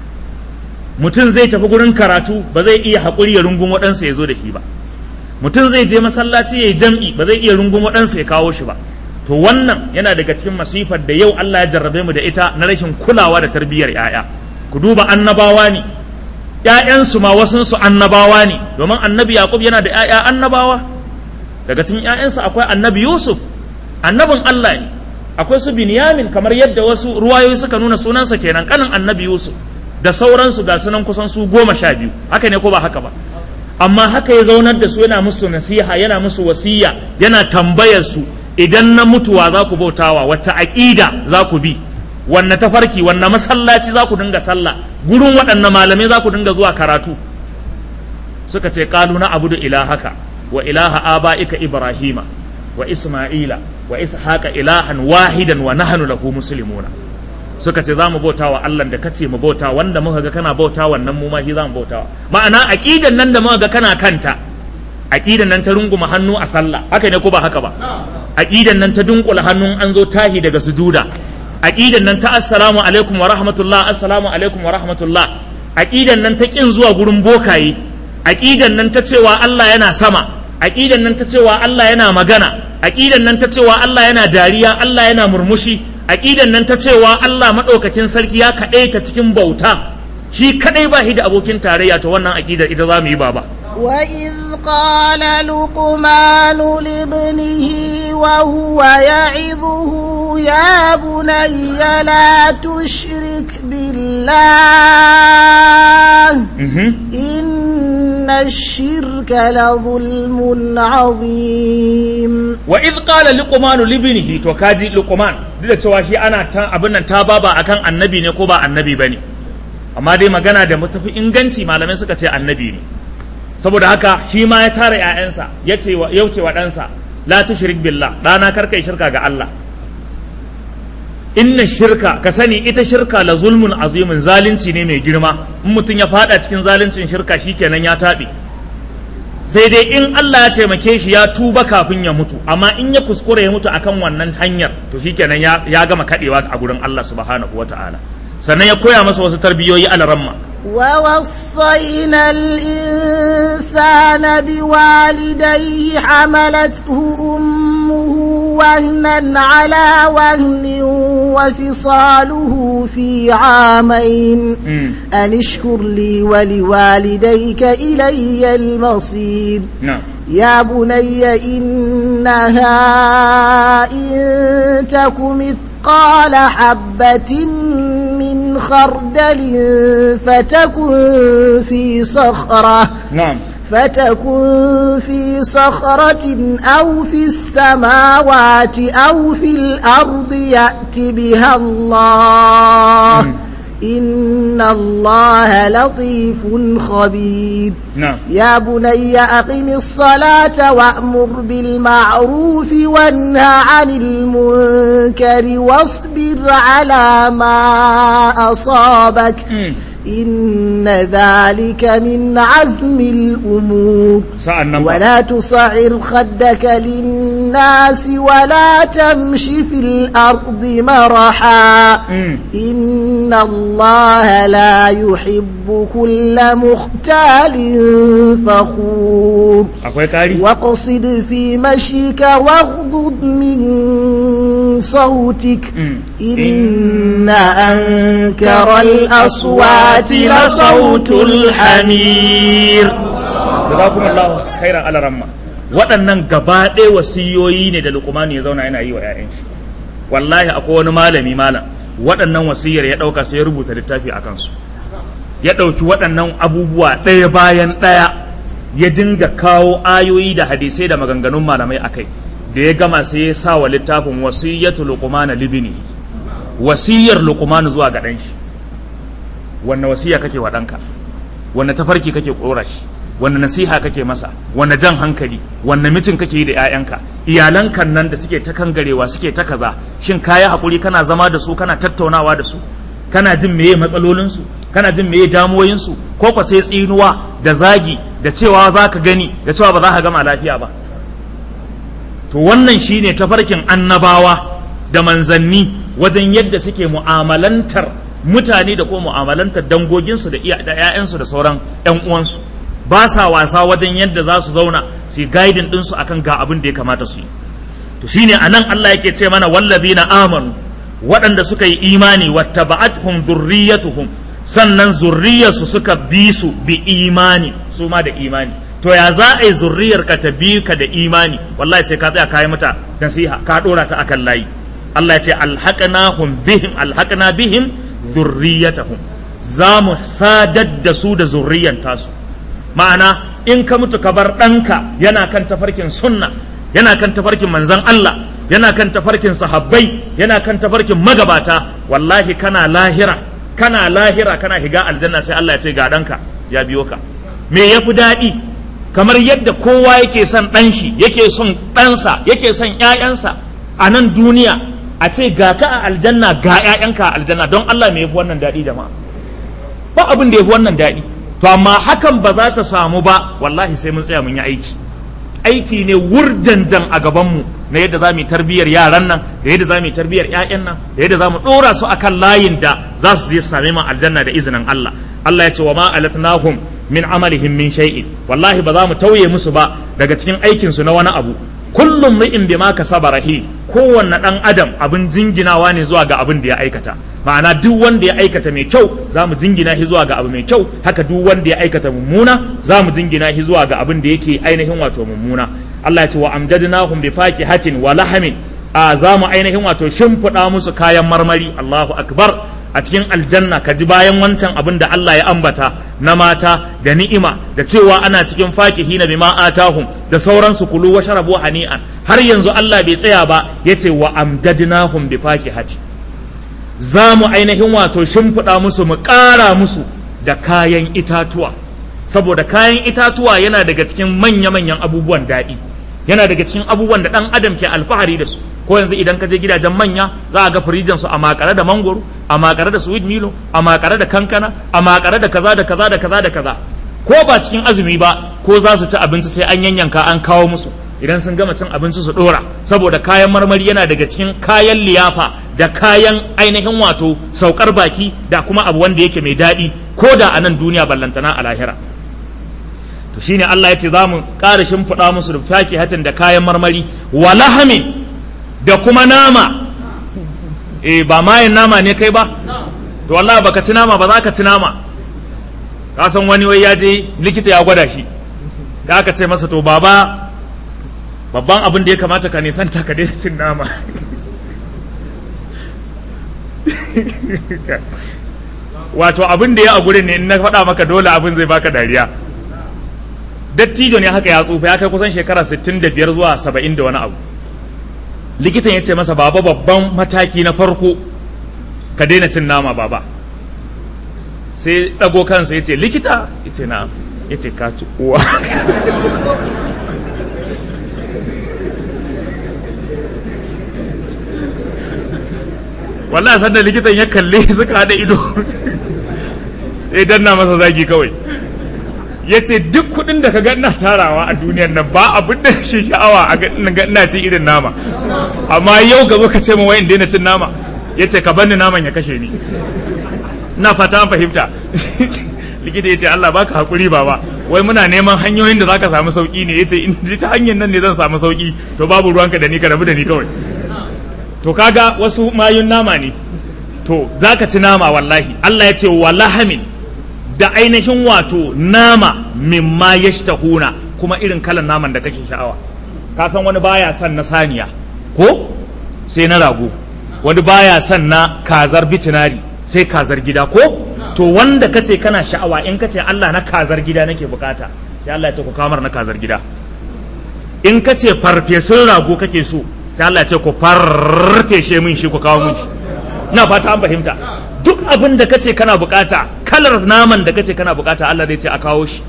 mutum zai tafi gurin karatu ba zai iya haƙuri ya rungun waɗansa ya zo da shi ba mutum zai je masallaci ya yi jam'i ba zai iya rungun waɗansa ya kawo shi ba to wannan yana daga cikin masifar da yau Allah ya jarrabe mu da ita na rashin kulawa da tarbiyyar 'ya'ya ku duba annabawa ne ‘ya'yansu ma wasunsu annabawa ne domin annabi Yaƙub yana da ‘ya'ya annabawa daga cikin ‘ya'yansa akwai annabi Yusuf annabin Allah ne akwai su Binyamin kamar yadda wasu ruwayoyi suka nuna sunansa kenan kanin annabi Yusuf da sauransu ga sunan kusan su goma sha biyu haka ne ko ba haka ba amma haka ya zaunar da su yana musu nasiha yana musu wasiya yana tambayar su idan na mutuwa za ku bautawa wacce aƙida za ku bi wanne tafarki wanne masallaci za ku dinga sallah gurin waɗanne malamai za ku dinga zuwa karatu suka ce qalu na abudu ilahaka wa ilaha aba'ika ibrahima wa isma'ila wa ishaqa ilahan wahidan wa nahnu lahu muslimuna suka ce za mu bauta wa Allah da kace mu bauta wanda muka ga kana bauta wannan mu ma shi za mu bauta ma'ana aqidan nan da muka ga kana kanta aqidan nan ta runguma hannu a sallah haka ne ko ba haka ba aqidan nan ta dunkula hannun an zo tahi daga sujuda aqidan nan ta assalamu alaikum wa rahmatullah assalamu alaikum wa rahmatullah aqidan nan ta kin zuwa gurin bokaye aqidan nan ta cewa Allah yana sama aqidan nan ta cewa Allah yana magana aqidan nan ta cewa Allah yana dariya Allah yana murmushi aqidan nan ta cewa Allah madaukakin sarki ya kaɗai ta cikin bauta shi kadai ba shi da abokin tarayya ta wannan aqidar ita za mu yi baba وإذ قال لقمان لابنه وهو يعظه يا بني لا تشرك بالله إن الشرك لظلم عظيم وإذ قال لقمان لابنه to kaji luqman duk da cewa shi ana ta abin nan ta baba akan annabi ne ko ba annabi bane amma dai magana da mutafi inganci malamai suka ce annabi ne saboda haka shi ma ya tara ‘ya'yansa ya ce wa ɗansa la tushrik billah ɗana karkai shirka ga Allah inna shirka ka sani ita shirka la zulmun azimin zalunci ne mai girma in mutum ya fada cikin zaluncin shirka shikenan ya taɓe sai dai in Allah ya taimake shi ya tuba kafin ya mutu amma in ya kuskure ya mutu akan wannan hanyar to shikenan ya, ya gama kadewa a gurin Allah subhanahu wata'ala sannan ya koya masa wasu tarbiyoyi alaramma ووصينا الإنسان بوالديه حملته أمه وهنا على وهن وفصاله في عامين mm. أن اشكر لي ولوالديك إلي المصير na'am يا بني إنها إن تك مثقال حبة من خردل فتكن في صخرة na'am فتكن في صخرة أو في السماوات أو في الأرض يأت بها الله مم. إن الله لطيف خبير na'am يا بني أقم الصلاة وأمر بالمعروف وانهى عن المنكر واصبر على ما أصابك mm. إن ذلك من عزم الأمور sa'an nan ba ولا تصعر خدك للناس ولا تمش في الأرض مرحا mm. إن الله لا يحب كل مختال فخور akwai kari واقصد في مشيك واغضض من صوتك mm. إن أنكر الأصوات لصوت الحمير jazakumullahu khairan alaramma waɗannan gaba ɗaya wasiyoyi ne da luqman ya zauna yana yi wa 'ya'yan shi wallahi akwai wani malami malam waɗannan wasiyar ya ɗauka sai ya rubuta littafi a kansu ya ɗauki waɗannan abubuwa ɗaya bayan ɗaya ya dinga kawo ayoyi da hadisai da maganganun malamai a kai da ya gama sai ya sa wa littafin wasiyyatu luqman libni wasiyar luqman zuwa ga ɗan shi wanne wasiya kake wa ɗanka wanne tafarki kake ƙora shi wanne nasiha kake masa wanne jan hankali wanne mitin kake yi da 'ya'yanka iyalankan nan da suke ta kangarewa suke ta kaza shin kayi hakuri kana zama da su kana tattaunawa da su kana jin meye matsalolinsu kana jin meye damuwoyinsu ko kwa sai tsinuwa da zagi da cewa za ka gani da cewa ba za ka gama lafiya ba to wannan shine tafarkin annabawa da manzanni wajen yadda suke mu'amalantar mutane da kuma mu'amalantar dangoginsu da iya- da 'ya'yansu da sauran 'yan uwansu ba sa wasa wajen yadda za su zauna su yi guiding ɗinsu akan ga abin da ya kamata su yi to shine anan Allah yake ce mana wallazina amanu waɗanda suka yi imani wattaba'atuhum dhurriyyatuhum sannan zurriyarsu suka bi su bi imani su ma da imani to ya za a yi zurriyar ka ta bi ka da imani wallahi sai ka tsaya kayi mata nasiha ka dora ta akan layi Allah ya ce alhaqnahum bihim alhaqna bihim dhurriyyatahum za mu sadar da su da zurriyan tasu ma'ana in ka mutu ka bar ɗanka yana kan tafarkin sunna yana kan tafarkin manzan Allah yana kan tafarkin sahabbai yana kan tafarkin magabata wallahi kana lahira kana lahira kana higa aljanna sai Allah ya ce ga ɗanka ya biyo ka me ya fi daɗi kamar yadda kowa yake son ɗan shi yake son ɗansa yake son ƴaƴansa a nan duniya a ce ga ka a aljanna ga ƴaƴanka a aljanna don Allah me ya fi wannan daɗi jama'a ba abin da ya fi wannan daɗi to amma hakan ba za ta samu ba wallahi sai mun tsaya mun yi aiki aiki ne wurjanjan a gabanmu na yadda za mu yi tarbiyyar yaran nan da yadda za mu yi tarbiyyar 'ya'yan nan da yadda za mu ɗora su akan layin da za su je su same mu aljanna da izinin Allah Allah ya ce wa ma alatnahum min amalihim min shay'in wallahi ba za mu tauye musu ba daga cikin aikin su na wani abu kullum mu'in bima kasaba rahi kowanne dan adam abin jinginawa ne zuwa ga abin da ya aikata ma'ana duk wanda ya aikata mai kyau za mu jingina shi zuwa ga abu mai kyau haka duk wanda ya aikata mummuna za mu jingina shi zuwa ga abin da yake ainihin wato mummuna Allah ya ce wa amjadnahum bi fakihatin wa lahamin a za mu ainihin wato shimfiɗa musu kayan marmari Allahu akbar a cikin aljanna ka ji bayan wancan abin da Allah ya ambata na mata da ni'ima da cewa ana cikin fakihi na bima atahum da sauransu kulu wa sharabu hani'an har yanzu Allah bai tsaya ba yace wa amdadnahum bi fakihati za mu ainihin wato shimfiɗa musu mu ƙara musu da kayan itatuwa saboda kayan itatuwa yana daga cikin manya-manyan abubuwan daɗi yana daga cikin abubuwan da ɗan adam ke alfahari da su ko yanzu idan ka je gidajen manya za a ga firijin su a makare da mangoro a makare da sweet milo a makare da kankana a makare da kaza da kaza da kaza da kaza ko ba cikin azumi ba ko za su ci abinci sai an yanyanka an kawo musu idan sun gama cin abinci su dora saboda kayan marmari yana daga cikin kayan liyafa da kayan ainihin wato saukar baki da kuma abu wanda yake mai daɗi ko da a nan duniya ballantana a lahira to shine Allah ya ce za mu ƙara shimfiɗa musu da faki hatin da kayan marmari wa lahamin da kuma nama eh ba mayin nama ne kai ba to wallahi baka ci nama ba za ka ci nama ka san wani wai ya je likita ya gwada shi da aka ce masa to baba babban abin da ya kamata ka nisanta ka daina cin nama wato abin da ya a gurin ne in na faɗa maka dole abin zai baka dariya dattijo ne haka ya tsufa ya kai kusan shekara 65 zuwa 70 da wani abu likitan ya ce masa baba babban mataki na farko ka daina cin nama baba sai ɗago kansa ya ce likita ya ce na ya ce ka ci uwa wallahi sanda likitan ya kalle suka haɗa ido ya danna masa zagi kawai ya ce duk kuɗin da ka ga ina tarawa a duniyar nan ba abin da shi sha'awa a ga ina cin irin nama amma yau gaba ka ce ma wayan daina cin nama ya ce ka bani naman ya kashe ni ina fata an fahimta likita ya ce Allah baka hakuri baba wai muna neman hanyoyin da zaka samu sauki ne yace in ta hanyar nan ne zan samu sauki to babu ruwanka da ni ka rabu da ni kawai to kaga wasu mayun nama ne to zaka ci nama wallahi Allah ya ce walahamin da ainihin wato nama mimma yashtahuna kuma irin kalan naman da kake sha'awa ka san wani baya son na saniya ko sai na rago wani baya son na kazar bitinari sai kazar gida ko to wanda kace kana sha'awa in kace Allah na kazar gida nake bukata sai Allah ya ce ku kamar na kazar gida in kace farfesun rago kake so sai Allah ya ce ku farfeshe min shi ku kawo min shi ina fata an fahimta duk abin da kace kana bukata kalar naman da kace kana bukata Allah zai ce a kawo shi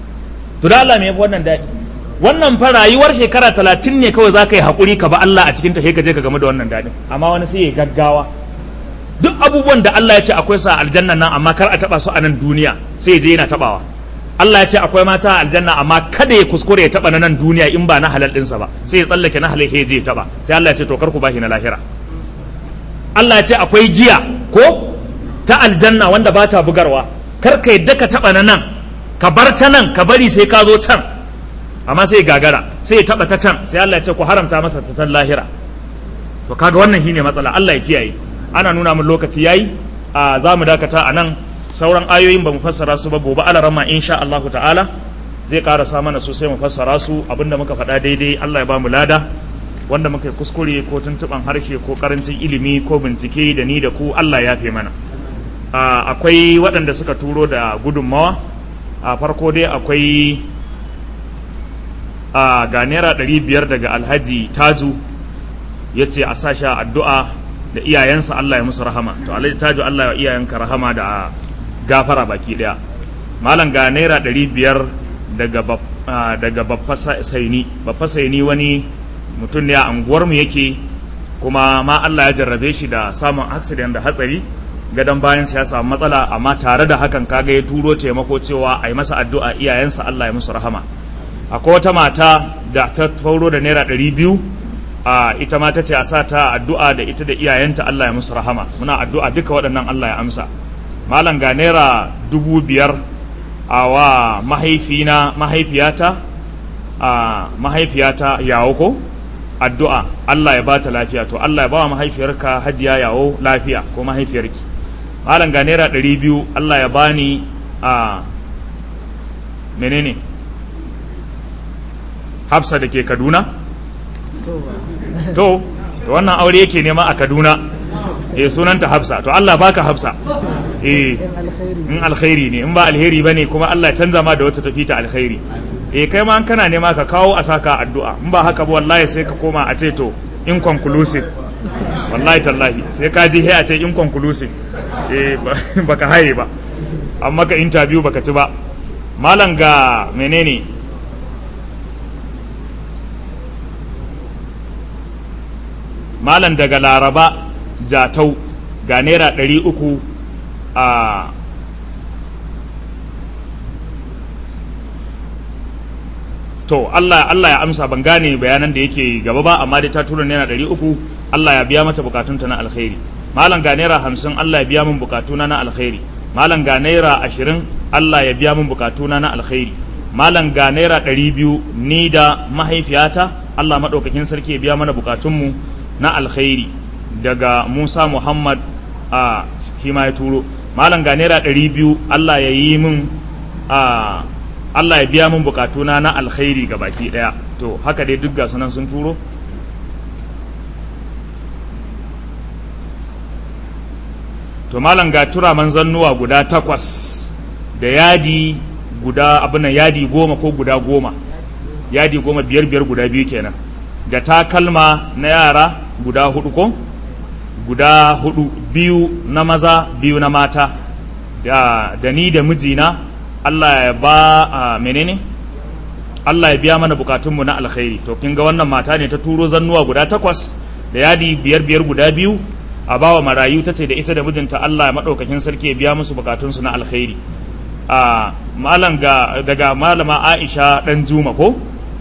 to da Allah me yafi wannan daɗi wannan fa rayuwar shekara talatin ne kawai za ka yi haƙuri ka ba Allah a cikin ta sai ka je ka game da wannan daɗin amma wani sai ya gaggawa duk abubuwan da Allah ya ce akwai sa aljanna nan amma kar a taba su a nan duniya sai ya je yana tabawa Allah ya ce akwai mata a aljanna amma kada ya kuskure ya taba na nan duniya in ba na halal ɗinsa ba sai ya tsallake na halal ya je ya taba sai Allah ya ce to kar ku bashi na lahira Allah ya ce akwai giya ko ta aljanna wanda ba ta bugarwa kar ka yadda ka taba na nan ka bar ta nan ka bari sai ka zo can amma sai gagara sai ya taba ta can sai Allah ya ce ku haramta masa ta can lahira to kaga wannan shine matsala Allah ya kiyaye ana nuna min lokaci yayi a za mu dakata a nan sauran ayoyin ba mu fassara su ba gobe alarama insha Allah ta'ala zai karasa mana su sai mu fassara su abinda muka faɗa daidai Allah ya ba mu lada wanda muka kuskure ko tuntuban harshe ko karancin ilimi ko bincike da ni da ku Allah ya fi mana akwai waɗanda suka turo da gudunmawa a farko dai akwai a ga naira ɗari biyar daga alhaji taju ya ce a sa sha addu'a da iyayensa Allah ya musu rahama to alhaji taju Allah ya iyayenka rahama da gafara baki daya malam ga naira ɗari biyar daga daga babba saini babba saini wani mutum ne a anguwarmu yake kuma ma Allah ya jarrabe shi da samun accident da hatsari gadon bayan ya samu matsala amma tare da hakan kaga ya turo taimako cewa a yi masa addu'a iyayensa Allah ya musu rahama akwai wata mata da ta tauro da naira ɗari biyu a ita ma ta ce a sa ta addu'a da ita da iyayenta Allah ya musu rahama muna addu'a duka waɗannan Allah ya amsa malam ga naira dubu biyar a wa mahaifina mahaifiyata a mahaifiyata yawo ko addu'a Allah ya bata lafiya to Allah ya ba wa mahaifiyarka hajiya yawo lafiya ko mahaifiyarki malam ga naira ɗari biyu Allah ya bani a menene hafsa da ke kaduna to wannan aure yake nema a kaduna eh sunanta hafsa to Allah baka hafsa eh in alkhairi ne in ba alheri bane kuma Allah canza ma da wata tafi ta alkhairi eh kai ma an kana nema ka kawo a saka addu'a in ba haka ba wallahi sai ka koma a ce to inconclusive wallahi tallahi sai ka ji a ce inconclusive eh baka haye ba amma ka interview baka ci ba malam ga menene malam daga laraba jatau ga naira ɗari uku a to Allah Allah ya amsa ban gane bayanan da yake gaba ba amma dai ta tura naira ɗari uku Allah ya biya mata bukatunta na alkhairi malam ga naira hamsin Allah ya biya min bukatuna na alkhairi malam ga naira ashirin Allah ya biya min bukatuna na alkhairi malam ga naira ɗari biyu ni da mahaifiyata Allah maɗaukakin sarki ya biya mana bukatunmu na alkhairi daga Musa Muhammad a shi ma ya turo malam ga naira ɗari biyu Allah ya yi min a Allah ya biya min bukatuna na alkhairi ga baki ɗaya to haka dai duk ga sunan sun turo to malam ga turaman zannuwa guda takwas da yadi guda abinan yadi goma ko guda goma yadi goma biyar biyar guda biyu kenan da takalma na yara guda hudu ko guda hudu biyu na maza biyu na mata da, da ni da mijina Allah ya ba a menene Allah ya biya mana bukatunmu na alkhairi to kin ga wannan mata ne ta turo zannuwa guda takwas da yadi biyar biyar guda biyu a bawa marayu ta ce da ita da mijinta Allah ya maɗaukakin sarki ya biya musu bukatunsu na alkhairi a malam ga daga malama Aisha dan Juma ko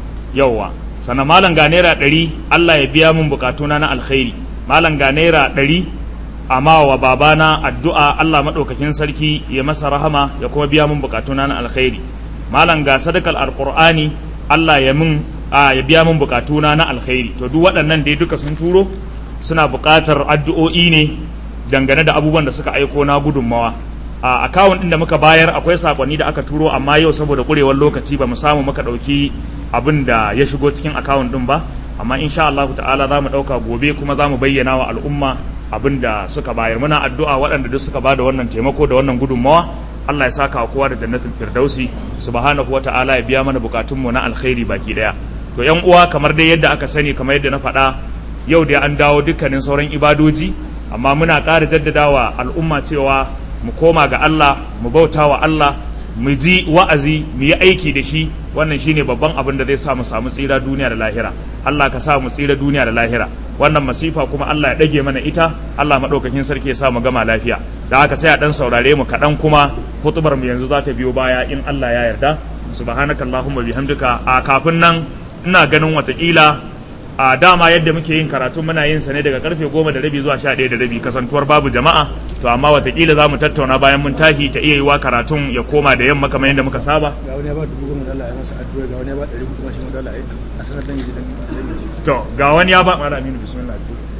yawwa sannan malam ga naira ɗari Allah ya biya min bukatuna na alkhairi malam ga naira ɗari amma wa babana addu'a Allah maɗaukakin sarki ya masa rahama ya kuma biya min bukatuna na alkhairi malam ga sadakar alqur'ani Allah ya min ya biya min bukatuna na alkhairi to duk waɗannan dai duka sun turo suna buƙatar addu'o'i ne dangane da abubuwan da suka aiko na gudunmawa a akawun ɗin da muka bayar akwai sakonni da aka turo amma yau saboda ƙurewar lokaci ba mu samu muka ɗauki abin da ya shigo cikin akawun ɗin ba amma insha Allah ta'ala za mu ɗauka gobe kuma za mu bayyana wa al'umma abin da suka bayar muna addu'a waɗanda duk suka bada wannan taimako da wannan gudunmawa Allah ya saka wa kowa da jannatul firdausi subhanahu wa ta'ala ya biya mana bukatunmu na alkhairi baki daya to yan uwa kamar dai yadda aka sani kamar yadda na faɗa yau dai an dawo dukkanin sauran ibadoji amma muna ƙara jaddadawa al'umma cewa mu koma ga Allah mu bauta wa Allah mu ji wa'azi mu yi aiki da shi wannan shine babban abin da zai sa mu samu tsira duniya da lahira Allah ka sa mu tsira duniya da lahira wannan masifa kuma Allah ya dage mana ita Allah madaukakin sarki ya sa mu gama lafiya da haka sai a dan saurare mu kaɗan kuma hutubar mu yanzu za ta biyo baya in Allah ya yarda subhanakallahumma bihamdika a kafin nan ina ganin watakila a dama yadda muke yin karatu muna yin sa ne daga karfe goma da rabi zuwa sha ɗaya da rabi kasantuwar babu jama'a to amma watakila za mu tattauna bayan mun tashi ta iya yiwa karatun ya koma da yamma kamar yadda muka saba ga wani ya ba dubu goma dala ya masa addu'a ga wani ya ba ɗari kuma shi ma dala a sanar da yi to ga wani ya ba mala aminu bismillah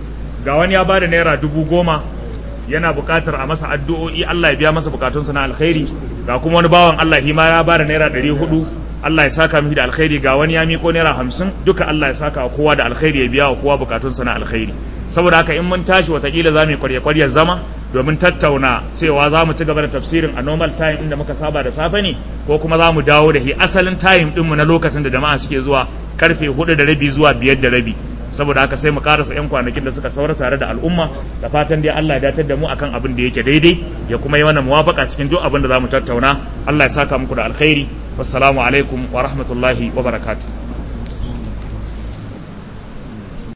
ga wani ya ba da naira dubu goma yana buƙatar a masa addu'o'i Allah ya biya masa bukatunsa na alkhairi ga kuma wani bawan Allah shi ma ya ba da naira ɗari hudu Allah ya saka mishi da alkhairi ga wani ya miko naira hamsin duka Allah ya saka wa kowa da alkhairi ya biya wa kowa bukatunsa na alkhairi saboda haka in mun tashi watakila za mu yi kwarya kwaryar zama domin tattauna cewa za mu ci gaba da tafsirin a normal time inda muka saba da safe ne ko kuma za mu dawo da shi asalin time ɗinmu na lokacin da jama'a suke zuwa karfe hudu da rabi zuwa biyar da rabi saboda haka sai mu karasa yan kwanakin da suka saura tare da al'umma da fatan dai Allah ya datar da mu akan abin da yake daidai ya kuma yi mana muwafaka cikin duk abin da za mu tattauna Allah ya saka muku da alkhairi wassalamu alaikum wa rahmatullahi wa barakatuh